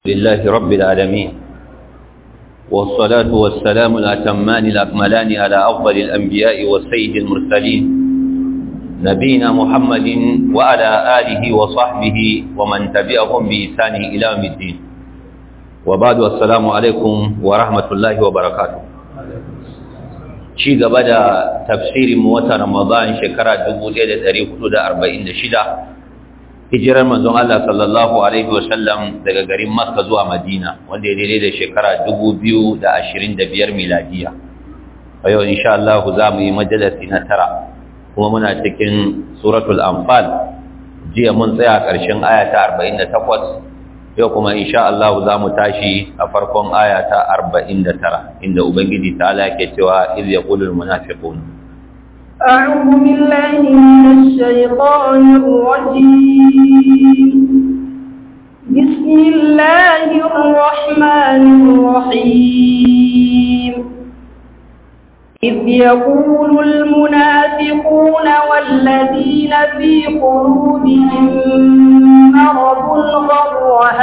لله رب العالمين والصلاة والسلام الأتمان الأكملان على أفضل الأنبياء والسيد المرسلين نبينا محمد وعلى آله وصحبه ومن تبعهم بإحسان إلى يوم الدين وبعد السلام عليكم ورحمة الله وبركاته شيء بدأ تفسير موتى رمضان شكرا دبو ليلة تاريخ 46 hijirar manzon Allah sallallahu alaihi wasallam daga garin Makka zuwa Madina wanda ya daidai da shekara 2025 miladiya a yau insha Allah za mu yi majalisi na tara kuma muna cikin suratul anfal jiya mun tsaya ƙarshen aya ta 48 yau kuma insha Allah za mu tashi a farkon aya ta 49 inda ubangiji ta'ala yake cewa iz yaqulul munafiqun أعوذ بالله من الشيطان الرجيم بسم الله الرحمن الرحيم إذ يقول المنافقون والذين في قلوبهم مرض غر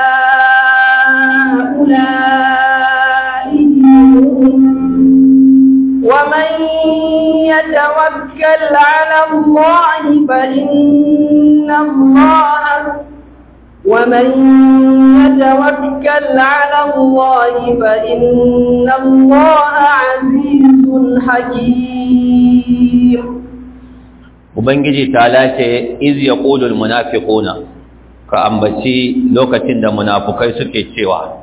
هؤلاء ومن يتوكل على الله فإن الله ومن يتوكل على الله فإن الله عزيز حكيم Ubangiji ta lace iz yaqulul munafiquna ka ambaci lokacin da munafukai suke cewa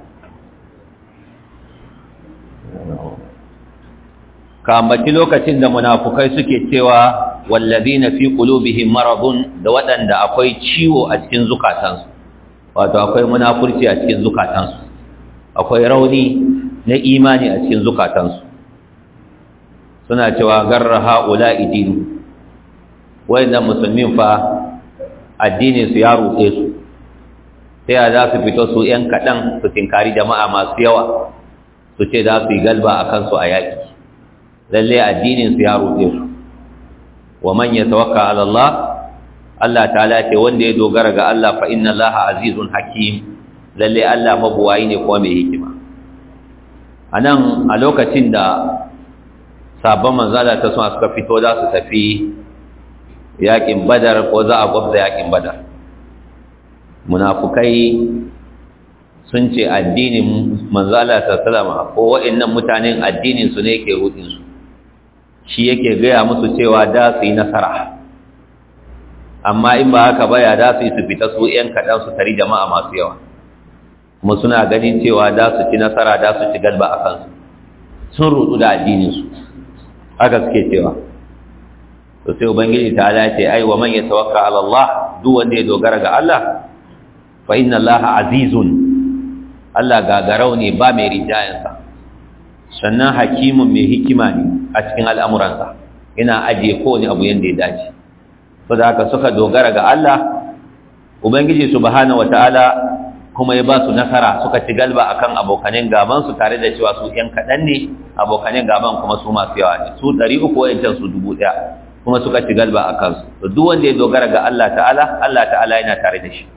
ka ambaci lokacin da munafukai suke cewa wallazina fi qulubihim maradun da waɗanda akwai ciwo a cikin zukatansu wato akwai munafurci a cikin zukatansu akwai rauni na imani a cikin zukatansu suna cewa garra haula idinu wayannan musulmin fa addinin su ya rutse su sai za su fito su yan kaɗan su tinkari jama'a masu yawa su ce za su yi galba a kansu a yaƙi lalle addinin su ya ruɗe su wa man yatawakka ala Allah Allah ta'ala ce wanda ya dogara ga Allah fa inna Allah azizun hakim lalle Allah mabuwayi ne kuma mai hikima anan a lokacin da sabon manzala ta suna suka fito za su tafi yakin badar ko za a gwabza yakin badar munafukai sun ce addinin manzala ta salama ko wa'annan mutanen addinin su ne ke rudin su shi yake gaya musu cewa da su yi nasara amma in ba haka ba ya da su yi su fita su ‘yan kaɗan su tari jama'a masu yawa kuma suna ganin cewa da su ci nasara da su ci galba a kansu sun rudu da addininsu haka suke cewa to sai ubangiji ta ala ce ai wa man ya tawakka ala Allah duk wanda ya dogara ga Allah fa inna Allah azizun Allah gagarau ne ba mai rijayensa sannan hakimun mai hikima ne a cikin al'amuransa yana ajiye kowane abu yadda ya dace so da haka suka dogara ga Allah Ubangiji subhanahu wata'ala kuma ya ba su nasara suka ci galba akan abokanen gaban su tare da cewa su ‘yan kaɗan ne abokanen gaban kuma su masu yawa ne su ɗari uku wa'yancan su dubu ɗaya kuma suka ci galba a kansu to duk wanda ya dogara ga Allah ta'ala Allah ta'ala yana tare da shi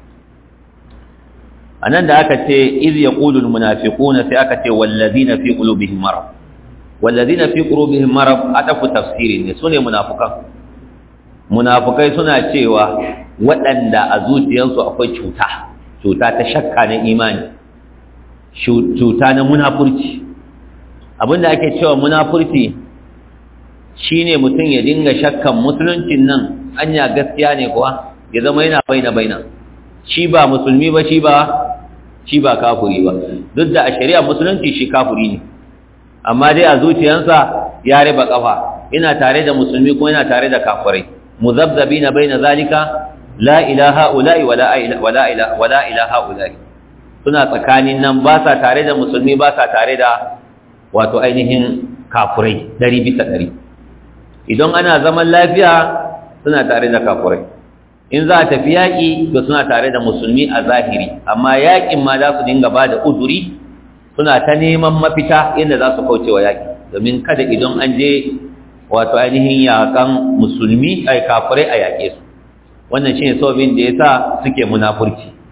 a nan da aka ce iz ya ƙulul munafiquna sai aka ce wallazina fi qulubihim marad wallazina fi qulubihim marad adafu tafsiri ne sune munafukan munafukai suna cewa waɗanda a zuciyarsu akwai cuta cuta ta shakka na imani cuta na munafurci abinda ake cewa munafurci shine mutum ya dinga shakkan musuluncin nan anya gaskiya ne kuwa ya zama yana baina baina shi ba musulmi ba shi ba shi ba kafuri ba duk da a shari'a musulunci shi kafuri ne amma dai a zuciyarsa ya riba kafa ina tare da musulmi kuma ina tare da kafirai muzabzabina baina zalika la ilaha ula'i wala wala ilaha wala ilaha ula'i suna tsakanin nan ba sa tare da musulmi ba sa tare da wato ainihin kafirai dari bisa dari idan ana zaman lafiya suna tare da kafirai in za a tafi yaƙi to suna tare da musulmi a zahiri amma yaƙin ma za su dinga ba da uzuri suna ta neman mafita yadda za su kauce wa yaƙi domin kada idan an je wato ainihin yaƙan musulmi ai kafirai a yaƙe su wannan shine sababin da yasa suke munafurci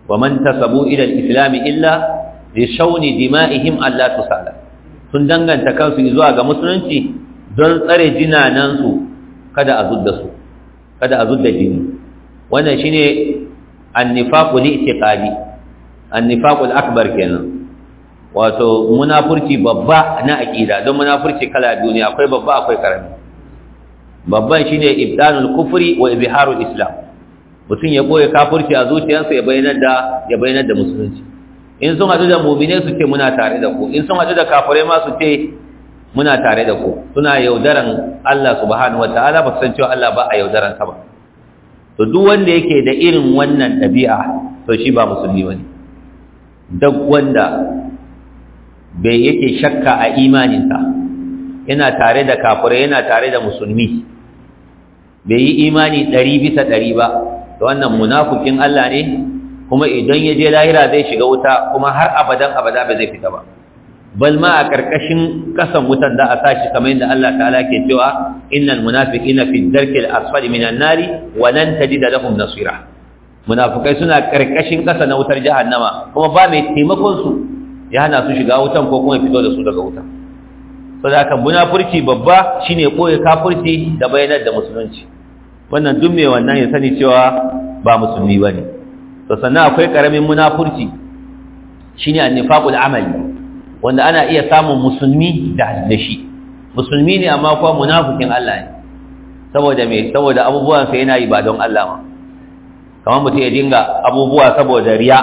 wa man tasabu ila al-islam illa li shawni dima'ihim alla tusala sun danganta kansu zuwa ga musulunci don tsare jinanan su kada a zudda su kada a zudda jini wannan shine an-nifaqu li-i'tiqadi an-nifaqu al-akbar kenan wato munafurci babba na aqida don munafurci kala biyu ne akwai babba akwai karami babban shine ibdanul kufri wa izharul islam mutum ya boye kafirci a zuciyarsa ya bayyana da ya bayyana da musulunci in sun hadu da mu'mine su ce muna tare da ku in sun hadu da kafirai ma su ce muna tare da ku suna yaudaran Allah subhanahu wataala ba san cewa Allah ba a yaudaran sa ba to duk wanda yake da irin wannan dabi'a to shi ba musulmi bane duk wanda bai yake shakka a imaninsa yana tare da kafirai yana tare da musulmi bai yi imani ɗari bisa ɗari ba da wannan munafukin Allah ne kuma idan ya je lahira zai shiga wuta kuma har abadan abada ba zai fita ba bal ma a ƙarƙashin ƙasan wutan da a sashi kamar yadda Allah ta'ala ke cewa innal munafiqina fi darkil asfali minan nari wa lan tajida lahum nasira munafikai suna ƙarƙashin ƙasa na wutar jahannama kuma ba mai taimakon su ya hana su shiga wutan ko kuma fito da su daga wutan saboda haka munafurci babba shine koyi kafirci da bayanar da musulunci wannan duk mai wannan ya sani cewa ba musulmi bane to sannan akwai karamin munafurci shine annifaqul amali wanda ana iya samun musulmi da da shi musulmi ne amma kuma munafikin Allah ne saboda me saboda abubuwan sa yana yi ba don Allah ma kamar mutum ya dinga abubuwa saboda riya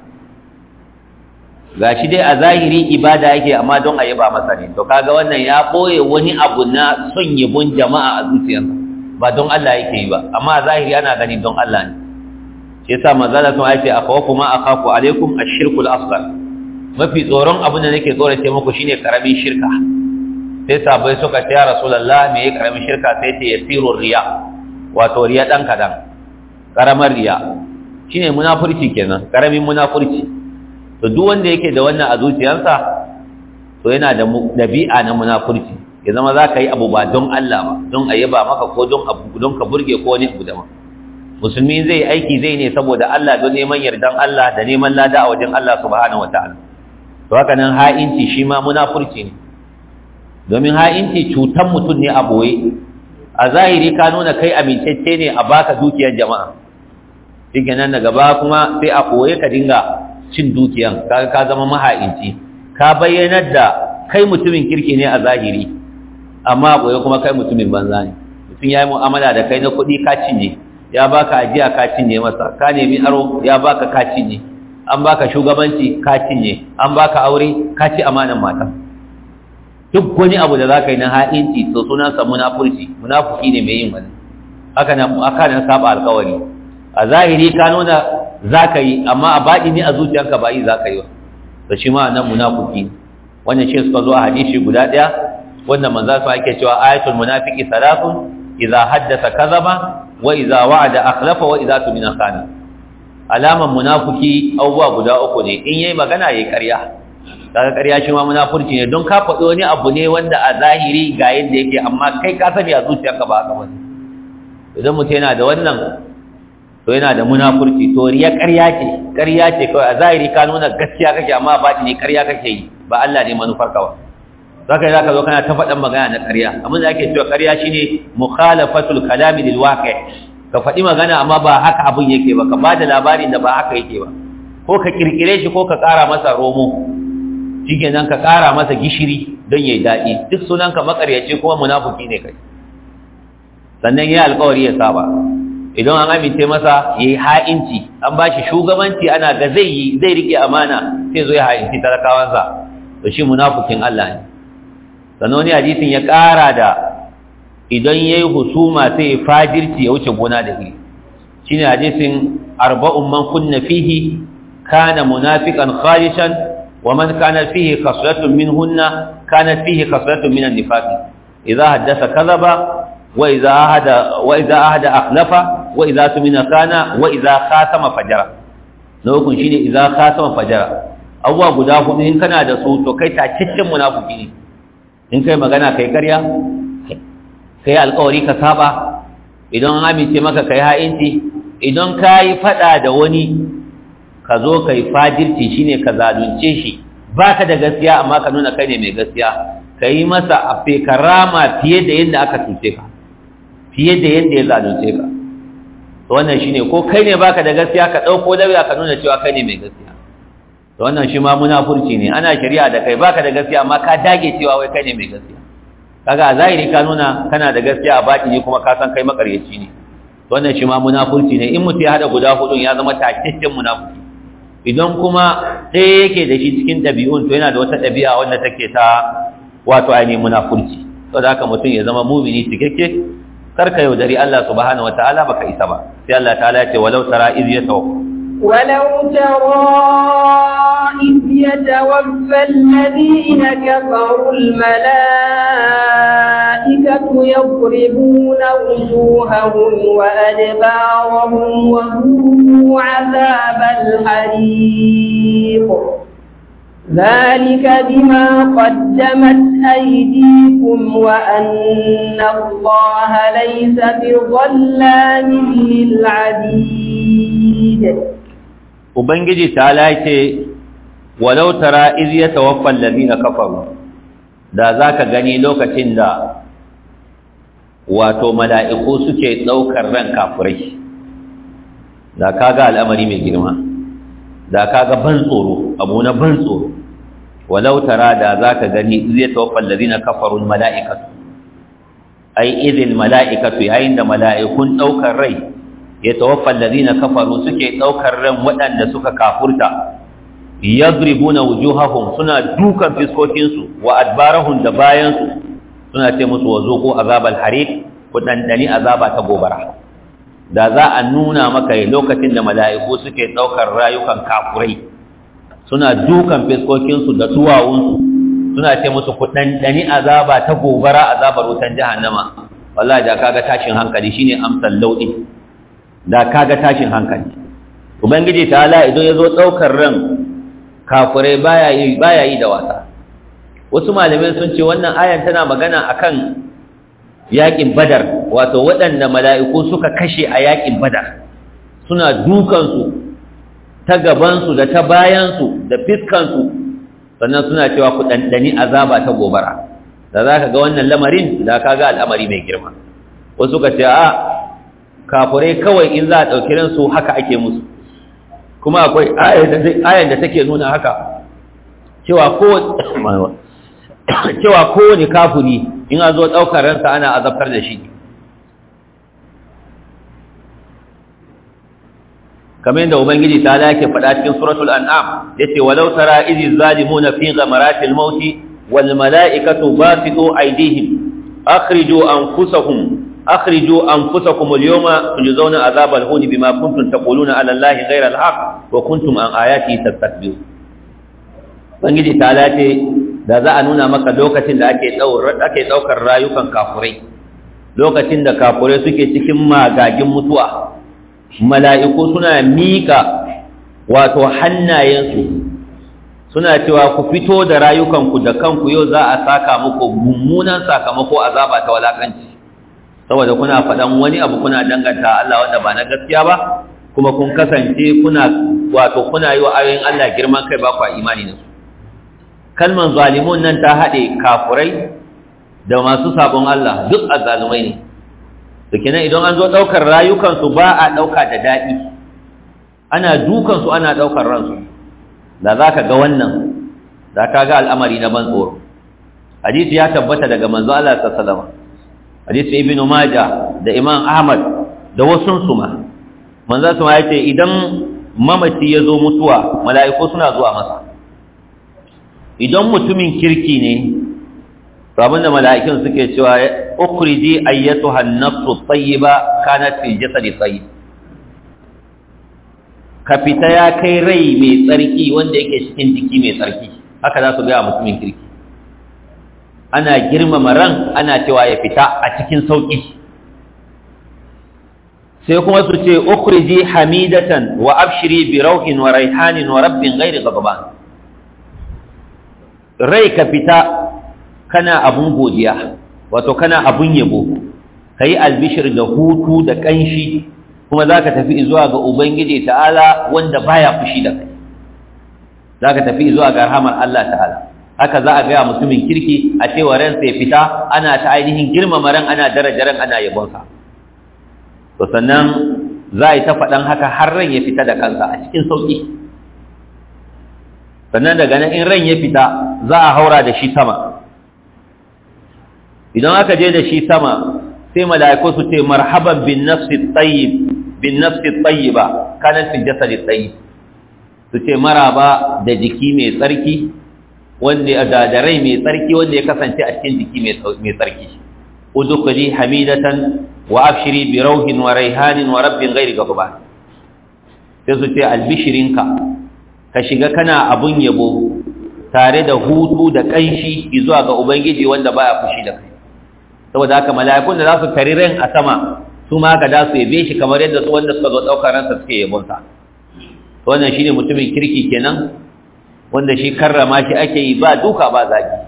gashi dai a zahiri ibada yake amma don a yaba masa ne to kaga wannan ya boye wani abu na son yabon jama'a a zuciyarsa ba don Allah yake yi ba amma a zahiri ana gani don Allah ne shi yasa manzala sun aice akhawafu ma akhafu alaikum ash-shirku al-asghar mafi tsoron abin da nake tsorace muku shine karamin shirka sai sabai suka ce ya rasulullah me yake karamin shirka sai ce yasiru riya wato riya dan kadan karamar riya shine munafurci kenan karamin munafurci to duk wanda yake da wannan a zuciyarsa to yana da dabi'a na munafurci ya zama za ka yi abu ba don Allah ba don a yaba maka ko don abu don ka burge ko wani abu daban musulmi zai aiki zai ne saboda Allah don neman yardan Allah da neman lada a wajen Allah subhanahu wataala to haka nan ha'inci shi ma munafurci ne domin ha'inci cutan mutum ne a boye a zahiri ka nuna kai amintacce ne a baka dukiyar jama'a shikenan daga ba kuma sai a boye ka dinga cin dukiyan kaga ka zama maha'inci ka bayyanar da kai mutumin kirki ne a zahiri amma boye kuma kai mutumin banza ne mutum ya yi mu'amala da kai na kuɗi ka cinye ya baka ajiya ka cinye masa ka nemi aro ya baka ka cinye an baka shugabanci ka cinye an baka aure ka ci amanan mata duk wani abu da za ka yi na ha'inci to sunansa munafurci munafuki ne mai yin wani haka nan aka nan saba alkawari a zahiri ka nuna za ka yi amma a baɗi ne a zuciyarka ba yi za ka yi ba to shi ma nan munafuki wannan shi suka zo a hadisi guda ɗaya wanda manzo su ake cewa ayatul munafiqi salatun idza haddatha kadhaba wa idza wa'ada akhlafa wa idza tumina khana alaman munafiki abubuwa guda uku ne in yayi magana yayi ƙarya kaga ƙarya shi ma munafurci ne don ka faɗi wani abu ne wanda a zahiri ga yadda yake amma kai ka sani a zuciyarka ba haka bane idan mutum yana da wannan to yana da munafurci to riya ƙarya ce ƙarya ce kawai a zahiri ka nuna gaskiya kake amma ba ne ƙarya kake yi ba Allah ne manufar ka ba zaka yi zaka zo kana ta faɗan magana na ƙarya abin da ake cewa ƙarya shine mukhalafatul kalami lil waqi' ka faɗi magana amma ba haka abin yake ba ka bada labarin da ba haka yake ba ko ka kirkire shi ko ka ƙara masa romo shikenan ka ƙara masa gishiri don yayi daɗi duk sunan ka makaryaci kuma munafiki ne kai sannan yayi alƙawari ya saba idan an amince masa yayi ha'inci an bashi shugabanci ana ga zai yi zai rike amana sai zo ya ha'inci talakawansa to shi munafikin Allah ne sannan wani hadisin ya ƙara da idan yayi husuma sai fajirci ya wuce gona da iri shine hadisin arba'un man kunna fihi kana munafiqan khalishan wa man kana fihi khaslatun minhunna kanat fihi khaslatun min an-nifaq idha haddatha kadhaba wa idha ahada wa idha ahada akhlafa wa idha tumina kana wa idha khatama fajara lokun shine idha khatama fajara abuwa guda hudu in kana da su to kai tacaccen munafiki ne in kai magana kai ƙarya ka yi alkawari ka saba idan an amince maka ka yi ha'inci idan ka yi faɗa da wani ka zo kai fajirci shine ka zalunce shi baka da gaskiya amma ka nuna kai ne mai gaskiya ka yi masa a fekarama fiye da yadda aka cuce ka fiye da yadda ya zalunce ka to wannan shine ko kai ne baka da gaskiya ka dauko lauya ka nuna cewa kai ne mai gaskiya to wannan shi ma munafurci ne ana shari'a da kai baka da gaskiya amma ka dage cewa wai kai ne mai gaskiya kaga a zahiri ka nuna kana da gaskiya a baki ne kuma ka san kai makaryaci ne to wannan shi ma munafurci ne in mutum ya hada guda hudun ya zama takakken munafurci idan kuma ɗaya yake da shi cikin ɗabi'un to yana da wata ɗabi'a wanda take ta wato ainihin munafurci saboda haka mutum ya zama mumini cikakke karka yaudari Allah subhanahu wataala baka isa ba sai Allah ta'ala ya ce walau tara iz yatawaffa ولو ترى إذ يتوفى الذين كفروا الملائكة يضربون وجوههم وأدبارهم وذوقوا عذاب الحريق ذلك بما قدمت أيديكم وأن الله ليس بظلام للعبيد Ubangiji ta lace walau tara iz yatawaffa allazina kafaru da zaka gani lokacin da wato mala'iku suke daukar ran kafirai da kaga al'amari mai girma da kaga ban tsoro abu na ban tsoro walau tara da zaka gani iz yatawaffa allazina kafaru almala'ikatu ai idil mala'ikatu yayin da mala'ikun daukar rai ya tawaffa allazina kafaru suke daukar ran waɗanda suka kafurta yadribuna wujuhahum suna dukan fiskokin su wa adbarahum da bayan su suna ce musu wazuqu azabal hariq ku dandani azaba ta gobara da za a nuna maka lokacin da mala'iku suke daukar rayukan kafurai suna dukan fiskokin su da duwawun su suna ce musu ku dandani azaba ta gobara azabar wutan jahannama wallahi da kaga tashin hankali shine amsal laudi da kaga tashin hankali ubangiji ta'ala idan yazo daukar ran kafirai baya yi baya yi da wasa wasu malamai sun ce wannan ayan tana magana akan yakin badar wato waɗanda mala'iku suka kashe a yakin badar suna dukan su ta gaban su da ta bayan su da fiskan su sannan suna cewa ku dandani azaba ta gobara da zaka ga wannan lamarin da kaga al'amari mai girma wasu ka ce a kafurai kawai in za a ɗauki ransu haka ake musu kuma akwai ayan da take nuna haka cewa kowane kafuri in a zo ɗaukar ransa ana azabtar da shi kamar yadda ubangiji ta lake faɗa cikin suratul an'am yace walau tara izi zalimuna fi ghamaratil mauti wal mala'ikatu basitu aydihim akhriju anfusahum أخرجوا أنفسكم اليوم تجزون عذاب الهون بما كنتم تقولون على الله غير الحق وكنتم عن آياته تستكبرون Ubangiji ta lace da za a nuna maka lokacin da ake ɗaukar rayukan kafurai lokacin da kafurai suke cikin magagin mutuwa mala'iku suna miƙa wato hannayensu suna cewa ku fito da rayukanku da kanku yau za a saka muku mummunan sakamako azaba ta walakanci saboda kuna faɗan wani abu kuna danganta Allah wanda ba na gaskiya ba kuma kun kasance kuna wato kuna yi wa ayoyin Allah girman kai ba kwa imani da su kalman zalimun nan ta haɗe kafurai da masu sabon Allah duk azzalumai ne da kenan idan an zo ɗaukar rayukansu ba a ɗauka da daɗi ana dukansu ana ɗaukar ransu da za ka ga wannan za ka ga al'amari na ban tsoro hadisi ya tabbata daga manzo Allah sallallahu alaihi wasallam hadisi ibnu maja da imam ahmad da wasun su ma manzo su ya ce idan mamaci ya zo mutuwa mala'iku suna zuwa masa idan mutumin kirki ne abin da mala'ikun suke cewa ukhriji ayyatuha an-nafsu tayyiba kanat fi jasadi tayyib ka fita ya kai rai mai tsarki wanda yake cikin jiki mai tsarki haka za su ga mutumin kirki ana girmama ran ana cewa ya fita a cikin sauƙi sai kuma su ce ukhriji hamidatan wa abshiri bi rauhin wa raihanin wa rabbin ghairi ghadban rai ka fita kana abun godiya wato kana abun yabo kai albishir da hutu da kanshi kuma zaka tafi zuwa ga ubangiji ta'ala wanda baya fushi da kai zaka tafi zuwa ga rahmar Allah ta'ala haka za a ga mutumin kirki a cewa ransa ya fita ana ta ainihin girmama ran ana daraja ran ana yabonsa to sannan za a yi ta faɗan haka har ran ya fita da kansa a cikin sauƙi sannan daga nan in ran ya fita za a haura da shi sama idan aka je da shi sama sai mala'iku su ce marhaban bin nafsi tayyib bin nafsi tayyiba kana fi jasadi tayyib su ce maraba da jiki mai tsarki wanda da da rai mai tsarki wanda ya kasance a cikin jiki mai tsarki udkhuli hamidatan wa abshiri bi rauhin wa raihanin wa rabbin ghairi ghadban sai su ce albishirinka ka shiga kana abun yabo tare da hutu da kanshi zuwa ga ubangiji wanda baya fushi da kai saboda haka mala'ikun da za su tari ran a sama su ma ka da su yabe shi kamar yadda su wanda suka zo daukar ransa suke yabon sa wannan shine mutumin kirki kenan wanda shi karrama shi ake yi ba duka ba zagi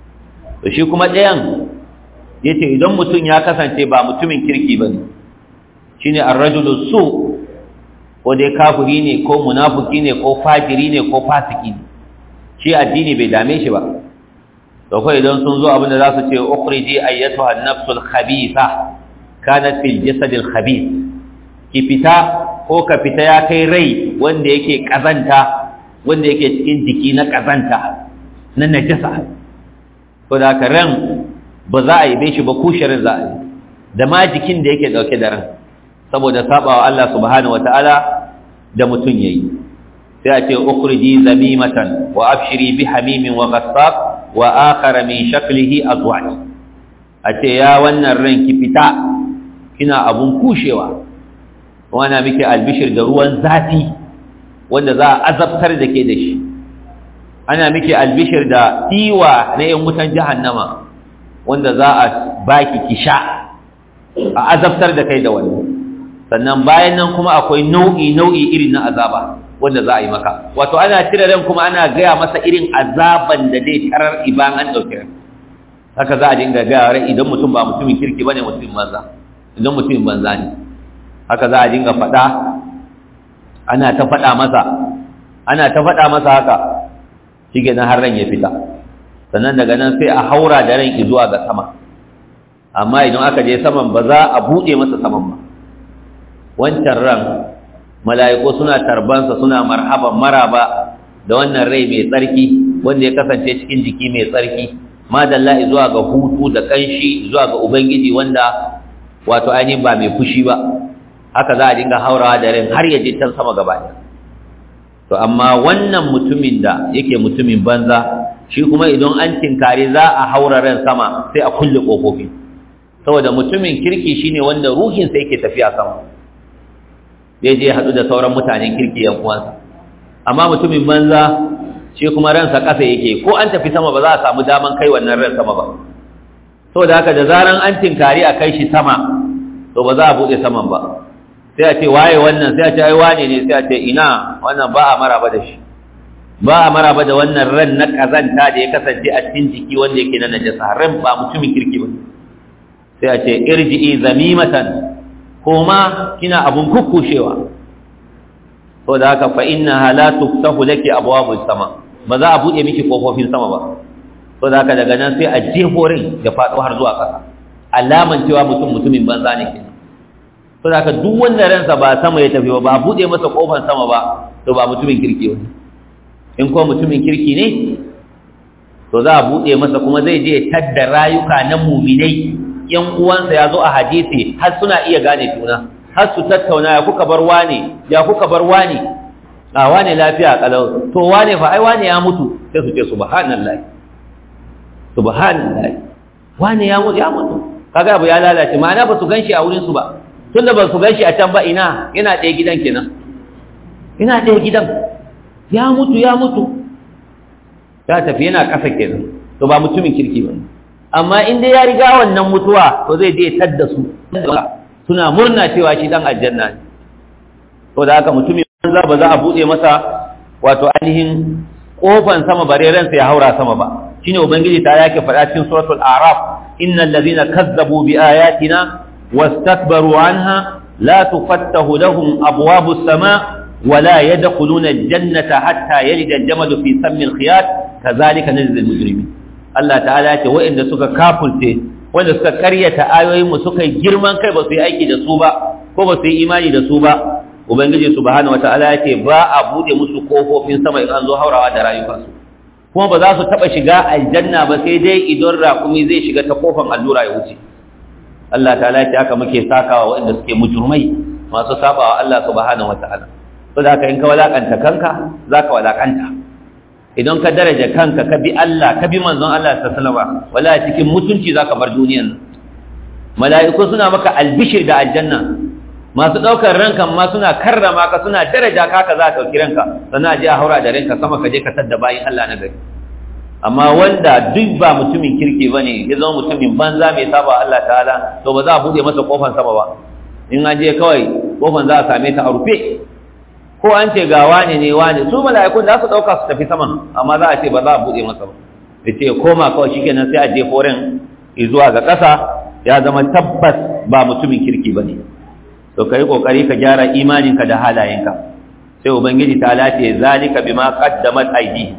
to shi kuma ɗayan yace idan mutum ya kasance ba mutumin kirki bane shine ar-rajulu su ko dai kafiri ne ko munafiki ne ko fajiri ne ko fasiki ne shi addini bai dame shi ba to kai idan sun zo abinda za su ce ukhriji ayyatuha an-nafsul khabitha kanat fil jasadil khabith ki fita ko ka fita ya kai rai wanda yake kazanta wanda yake cikin jiki na kazanta na najasa ko da ka ran ba za a yi be shi ba kushirin za a yi da ma jikin da yake dauke da ran saboda sabawa Allah subhanahu wataala da mutun yayi sai a ce ukhriji zamimatan wa abshiri bi hamimin wa ghassaq wa akhara min shaklihi azwaj a ce ya wannan ran ki fita kina abun kushewa wana miki albishir da ruwan zafi wanda za a azabtar da ke da shi ana miki albishir da tiwa na yan wutan jahannama wanda za a baki ki sha a azabtar da kai da wani sannan bayan nan kuma akwai nau'i nau'i irin na azaba wanda za a yi maka wato ana cire ran kuma ana gaya masa irin azaban da zai tarar iban an ɗauki ran haka za a dinga gaya ran idan mutum ba mutumin kirki bane mutumin banza idan mutumin banza ne haka za a dinga faɗa ana ta faɗa masa ana ta faɗa masa haka shi ke har ran ya fita sannan daga nan sai a haura da ran zuwa ga sama amma idan aka je saman ba za a buɗe masa saman ba wancan ran mala'iku suna tarbansa suna marhaban maraba da wannan rai mai tsarki wanda ya kasance cikin jiki mai tsarki madalla zuwa ga hutu da kanshi zuwa ga ubangiji wanda wato ainihin ba mai fushi ba haka za a dinga haurawa da ran har ya je can sama gaba ɗaya to amma wannan mutumin da yake mutumin banza shi kuma idan an tinkare za a haura ran sama sai a kulle kofofi saboda mutumin kirki shine wanda ruhinsa yake tafiya sama zai je haɗu da sauran mutanen kirki yan uwansa amma mutumin banza shi kuma ransa ƙasa yake ko an tafi sama ba za a samu daman kai wannan ran sama ba saboda haka da zaran an tinkari a kai shi sama to ba za a buɗe saman ba sai a ce waye wannan sai a ce ai wane ne sai a ce ina wannan ba a maraba da shi ba a maraba da wannan ran na kazanta da ya kasance a cikin jiki wanda yake na najasa ran ba mutumin kirki ba sai a ce irji'i zamimatan koma kina abun kukkushewa to da haka fa innaha la tuftahu laki abwabus sama ba za a bude miki kofofin sama ba to da haka daga nan sai a jefo rin ya fado har zuwa ƙasa alaman cewa mutum mutumin banza ne kenan to da haka duk wanda ransa ba sama ya tafi ba ba bude masa kofar sama ba to ba mutumin kirki ba in ko mutumin kirki ne to za a bude masa kuma zai je tadda rayuka na muminai yan uwansa ya zo a hadisi har suna iya gane juna har su tattauna ya kuka bar wane ya kuka bar wane a wane lafiya kalau to wane fa ai wane ya mutu sai su ce subhanallahi subhanallahi wane ya mutu ya mutu kaga abu ya lalace ma'ana ba su ganshi a wurin su ba tunda ba su ganshi a can ba ina yana ɗaya gidan kenan ina ɗaya gidan ya mutu ya mutu ya tafi yana ƙasa kenan to ba mutumin kirki ba amma in dai ya riga wannan mutuwa to zai je tadda su suna murna cewa shi dan aljanna ne to da haka mutumin banza ba za a bude masa wato ainihin kofan sama bare ransa ya haura sama ba shine ubangiji ta yake faɗa cikin suratul a'raf innal ladhina kazzabu bi ayatina wastakbaru anha la tufattahu lahum abwabus sama ولا يدخلون الجنة حتى يلد الجمل في سم الخياط كذلك نجزي المجرمين Allah ta'ala ya ce wa'inda suka kafulce wanda suka karyata ayoyin mu suka yi girman kai ba su yi aiki da su ba ko ba su yi imani da su ba ubangiji subhanahu wata'ala ya ce ba a bude musu kofofin sama in an zo haurawa da rayukansu kuma ba za su taba shiga aljanna ba sai dai idan raƙumi zai shiga ta kofan allura ya wuce Allah ta'ala ya ce haka muke sakawa wa'inda suke mujurmai masu sabawa Allah subhanahu wata'ala so da haka in ka walakanta kanka za ka walakanta idan ka daraja kanka ka bi Allah ka bi manzon Allah ta salama wala cikin mutunci za ka bar duniyan mala'iku suna maka albishir da aljanna masu ɗaukar ranka ma suna karrama ka suna daraja ka ka za ka ɗauki ranka sannan a je a haura da ranka sama ka je ka tadda bayin Allah na gari amma wanda duk ba mutumin kirki ba ne ya zama mutumin banza mai saba Allah ta'ala to ba za a buɗe masa kofan sama ba in an je kawai kofan za a same ta a rufe ko an ce ga wane ne wane su mala'ikun za su dauka su tafi saman amma za a ce ba za a bude masa ba ya ce koma kawai shikenan sai a je foren zuwa ga ƙasa ya zama tabbas ba mutumin kirki ba ne to ka yi ƙoƙari ka gyara imaninka da halayenka sai ubangiji ta lace zalika bima qaddamat aidi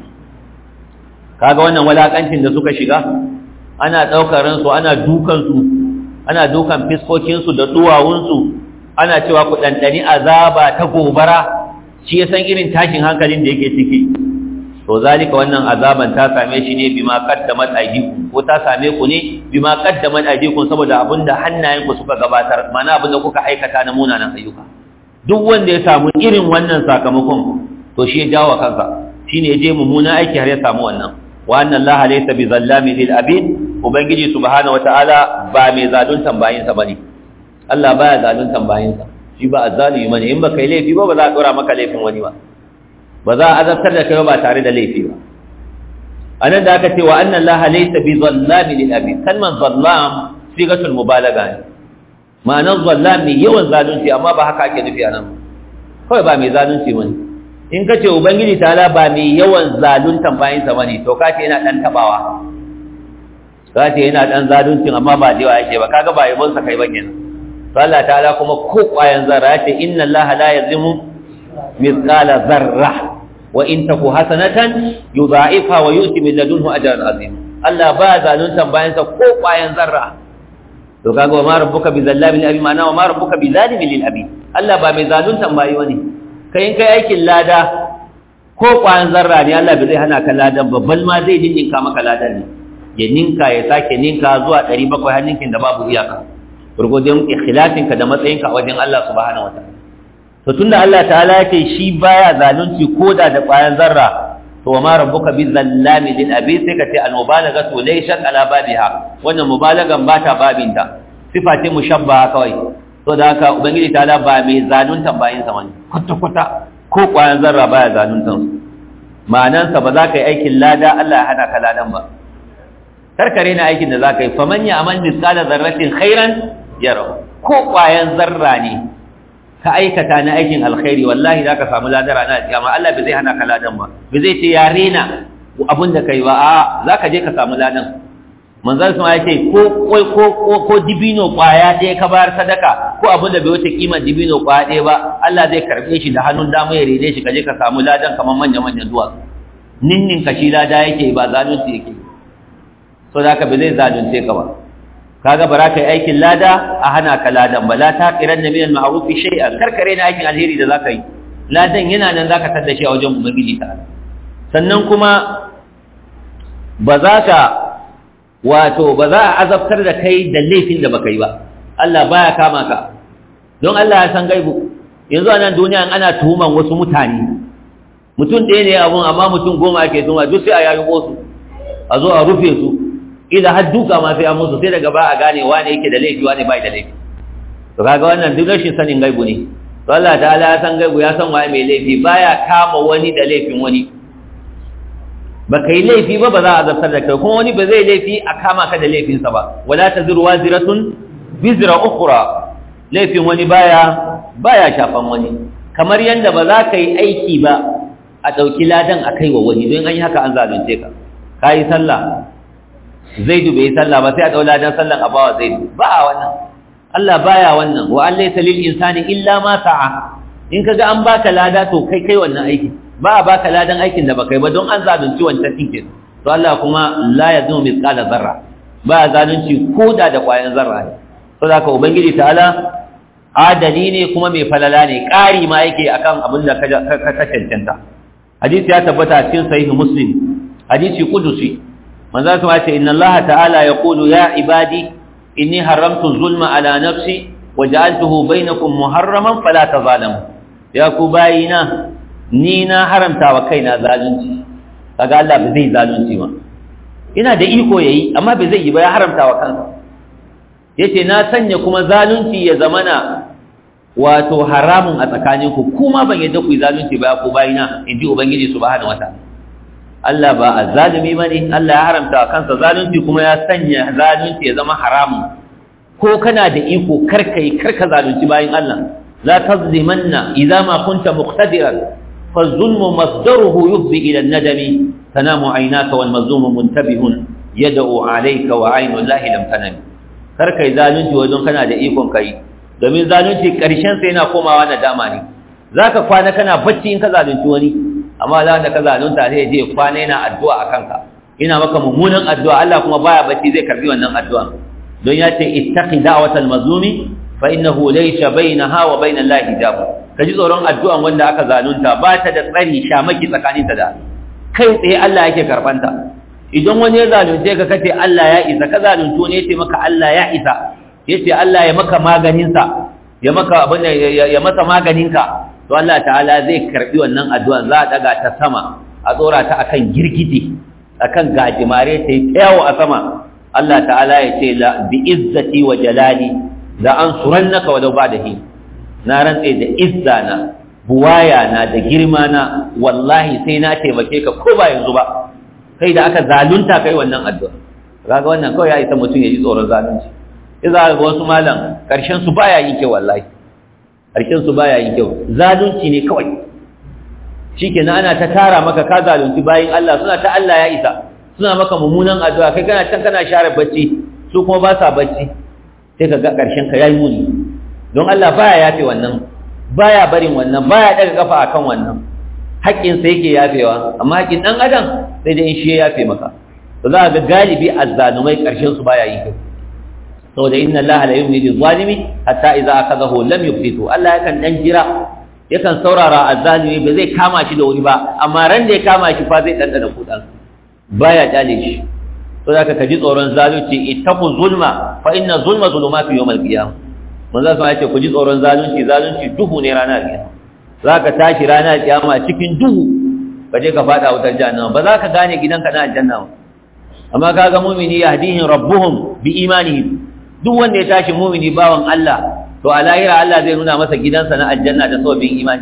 kaga wannan walakancin da suka shiga ana daukar ransu ana dukan su ana dukan fiskokin su da duwawun su ana cewa ku dandani azaba ta gobara shi ya san irin tashin hankalin da yake ciki to zalika wannan azaban ta same shi ne bima qaddamat aydikum ko ta same ku ne bima qaddamat aydikum saboda abinda hannayenku suka gabatar mana abinda kuka aikata na munanan ayyuka duk wanda ya samu irin wannan sakamakon to shi ya jawo kansa shine ya je mummuna aiki har ya samu wannan wa anna allaha laysa bizallamin lil abid ubangiji subhanahu wataala ba mai zaluntan bayinsa bane Allah baya zaluntan bayinsa shi ba azzalimi bane in baka yi laifi ba ba za a dora maka laifin wani ba ba za a azabtar da kai ba tare da laifi ba anan da aka ce wa anna allaha laysa bizallamin lil abid kalman zallam sigatul mubalaga ne ma'anar zallam ne yawan zalunci amma ba haka ake nufi anan kawai ba mai zalunci bane in ka ce ubangiji ta'ala ba mai yawan zaluntan bayansa bane to ka ce yana dan tabawa ka ce yana dan zaluncin amma ba da yawa yake ba kaga ba yabon sa kai ba kenan to Allah ta'ala kuma ko kwayan zarra ce inna Allah la yazlimu mithqala zarra wa in taku hasanatan yudha'ifha wa yu'ti min ladunhu ajran azim Allah ba zaluntan bayansa ko kwayan zarra to kaga wa ma rabbuka bi zallamin lil abi ma'ana wa ma rabbuka bi zalimin lil abi Allah ba mai zaluntan bayi wani kai in kai aikin lada ko kwayan zarra ne Allah bai zai hana ka ladan ba bal ma zai ninka maka ladan ne ya ninka ya sake ninka zuwa 700 har ninkin da babu iyaka gurgudun ikhlasin ka da matsayin ka a wajen Allah subhanahu wataala to tunda Allah ta'ala yake shi baya zalunci koda da kwayan zarra to wa ma rabbuka bi zallami lil abi sai ka ce al mubalaghatu laysat ala babiha wannan mubalagan ba ta babinta sifa ce mushabbaha kawai to da haka ubangiji ta'ala ba mai zaluntan bayin sa wani kwata kwata ko kwayan zarra baya zaluntan su ma'anan sa ba za ka yi aikin lada Allah ya hana ka ladan ba karkare na aikin da za ka yi faman ya amal misqala zarratin khairan yara ko kwayan zarra ne ka aikata na aikin alkhairi wallahi za ka samu ladara na kiyama Allah bai zai hana ka ladan ba bai zai ce ya rena abin da kai ba a za ka je ka samu ladan manzon sama ya ce ko ko ko ko dibino kwaya ɗaya ka bayar sadaka ko abin da bai wuce kimar dibino kwaya ɗaya ba Allah zai karɓe shi da hannun dama ya rene shi ka je ka samu ladan kamar manya manyan duwatsu ninnin ka shi lada yake ba zalunci yake so da haka bai zai zalunce ka ba kaga bara kai aikin lada a hana ka ladan ba la taqiran min al-ma'ruf shay'an karkare na aikin alheri da zaka yi ladan yana nan zaka tada shi a wajen ubangiji ta sannan kuma ba za ka wato ba za a azabtar da kai da laifin da baka yi ba Allah baya kama ka don Allah ya san gaibu yanzu a nan duniya ana tuhuman wasu mutane mutum ɗaya ne abun amma mutum goma ake tuhuma duk sai a yayi su a zo a rufe su ila har duka ma sai an musu sai daga ba a gane wane yake da laifi wane bai da laifi to kaga wannan duk rashin sanin gaibu ne to Allah ta'ala ya san gaibu ya san waye mai laifi baya kama wani da laifin wani baka yi laifi ba ba za a zartar da kai kuma wani ba zai laifi a kama ka da laifinsa ba wala taziru waziratun bizra ukhra laifin wani baya baya shafan wani kamar yanda ba za ka yi aiki ba a ɗauki ladan a kai wa wani don an yi haka an zalunce ka ka yi sallah zaidu bai yi sallah ba sai a ɗaula don sallan a bawa zaidu ba a wannan Allah baya wannan wa allaysa lil insani illa ma sa'a in kaga an baka lada to kai kai wannan aiki ba a baka ladan aikin da baka yi ba don an zalunci wancan dinkin to Allah kuma la yazlimu mithqala zarra ba zalunci koda da kwayan zarra ne saboda ka ubangiji ta'ala adali ne kuma mai falala ne ƙari ma yake akan abin da ka cancanta hadisi ya tabbata a cikin sahih muslim hadisi qudusi manzo kuma ce inna Allah ta'ala yaqulu ya ibadi inni haramtu zulma ala nafsi waja'altuhu bainakum muharraman fala tazalamu ya ku bayina ni na haramta wa kaina zalunci kaga Allah ba zai zalunci ba ina da iko yayi amma ba zai yi ba ya haramta wa kansa yace na sanya kuma zalunci ya zamana wato haramun a tsakaninku kuma ban yadda ku yi zalunci ba ku bayina inji ubangiji subhanahu wataala Allah ba azzalimi bane Allah ya haramta wa kansa zalunci kuma ya sanya zalunci ya zama haramun ko kana da iko karkai karka zalunci bayin Allah la tazlimanna idza ma kunta muqtadiran فالظلم مصدره يفضي إلى الندم تنام عيناك والمظلوم منتبه يدعو عليك وعين الله لم تنم karka yi zalunci wajen kana da ikon kai domin zalunci ƙarshen sai yana komawa na dama ne za ka kwana kana bacci in ka zalunci wani amma za da ka zalunta sai je kwana yana addu'a a kanka ina maka mummunan addu'a Allah kuma baya bacci zai karbi wannan addu'a don ya ce ittaqi da'watal mazlumi fa innahu laysa bainaha wa bainal lahi hijab ka ji tsoron addu'an wanda aka zalunta ba ta da tsari shamaki tsakaninta da kai tsaye Allah yake karbanta idan wani ya zalunce ka kace Allah ya isa ka zalunto ne yace maka Allah ya isa yace Allah ya maka maganinsa ya maka abin ya masa maganinka to Allah ta'ala zai karbi wannan addu'an za a daga ta sama a tsora ta akan girgije akan gajimare ta yi tsayawo a sama Allah ta'ala ya ce la bi izzati wa jalali la ansurannaka walau ba'dahi na rantse da izza na buwaya na da girma na wallahi sai na taimake ka ko ba yanzu ba kai da aka zalunta kai wannan addu'a kaga wannan kawai ya isa mutum ya ji tsoron zalunci iza ga wasu malam karshen su baya yin kyau wallahi karshen su baya yin kyau zalunci ne kawai shikenan ana ta tara maka ka zalunci bayin Allah suna ta Allah ya isa suna maka mummunan addu'a kai kana can kana share bacci su kuma ba sa bacci sai ka ga karshen ka yayi muni don Allah baya yafe wannan baya barin wannan baya daga kafa akan wannan haƙƙin sa yake yafewa amma haƙƙin dan adam sai dai in shi ya yafe maka to za ga galibi azzalumai karshen su baya yi kyau saboda inna Allah la yumli lil zalimi hatta idza akadahu lam yuflitu Allah yakan dan jira yakan saurara azzalimi ba zai kama shi da wuri ba amma ran da ya kama shi fa zai dandana kudan baya kyale shi to zaka kaji tsoron zalunci ittaqu zulma fa inna zulma zulumatu yawmal qiyamah manzo sai yace ku ji tsoron zalunci zalunci duhu ne ranar kiyama zaka tashi ranar kiyama cikin duhu kaje ka fada wutar jahannama ba za ka gane gidanka na aljanna ba amma kaga mu'mini yahdihim rabbuhum bi imanihim duk wanda ya tashi mu'mini bawan Allah to a lahira Allah zai nuna masa gidansa na aljanna da sababin imani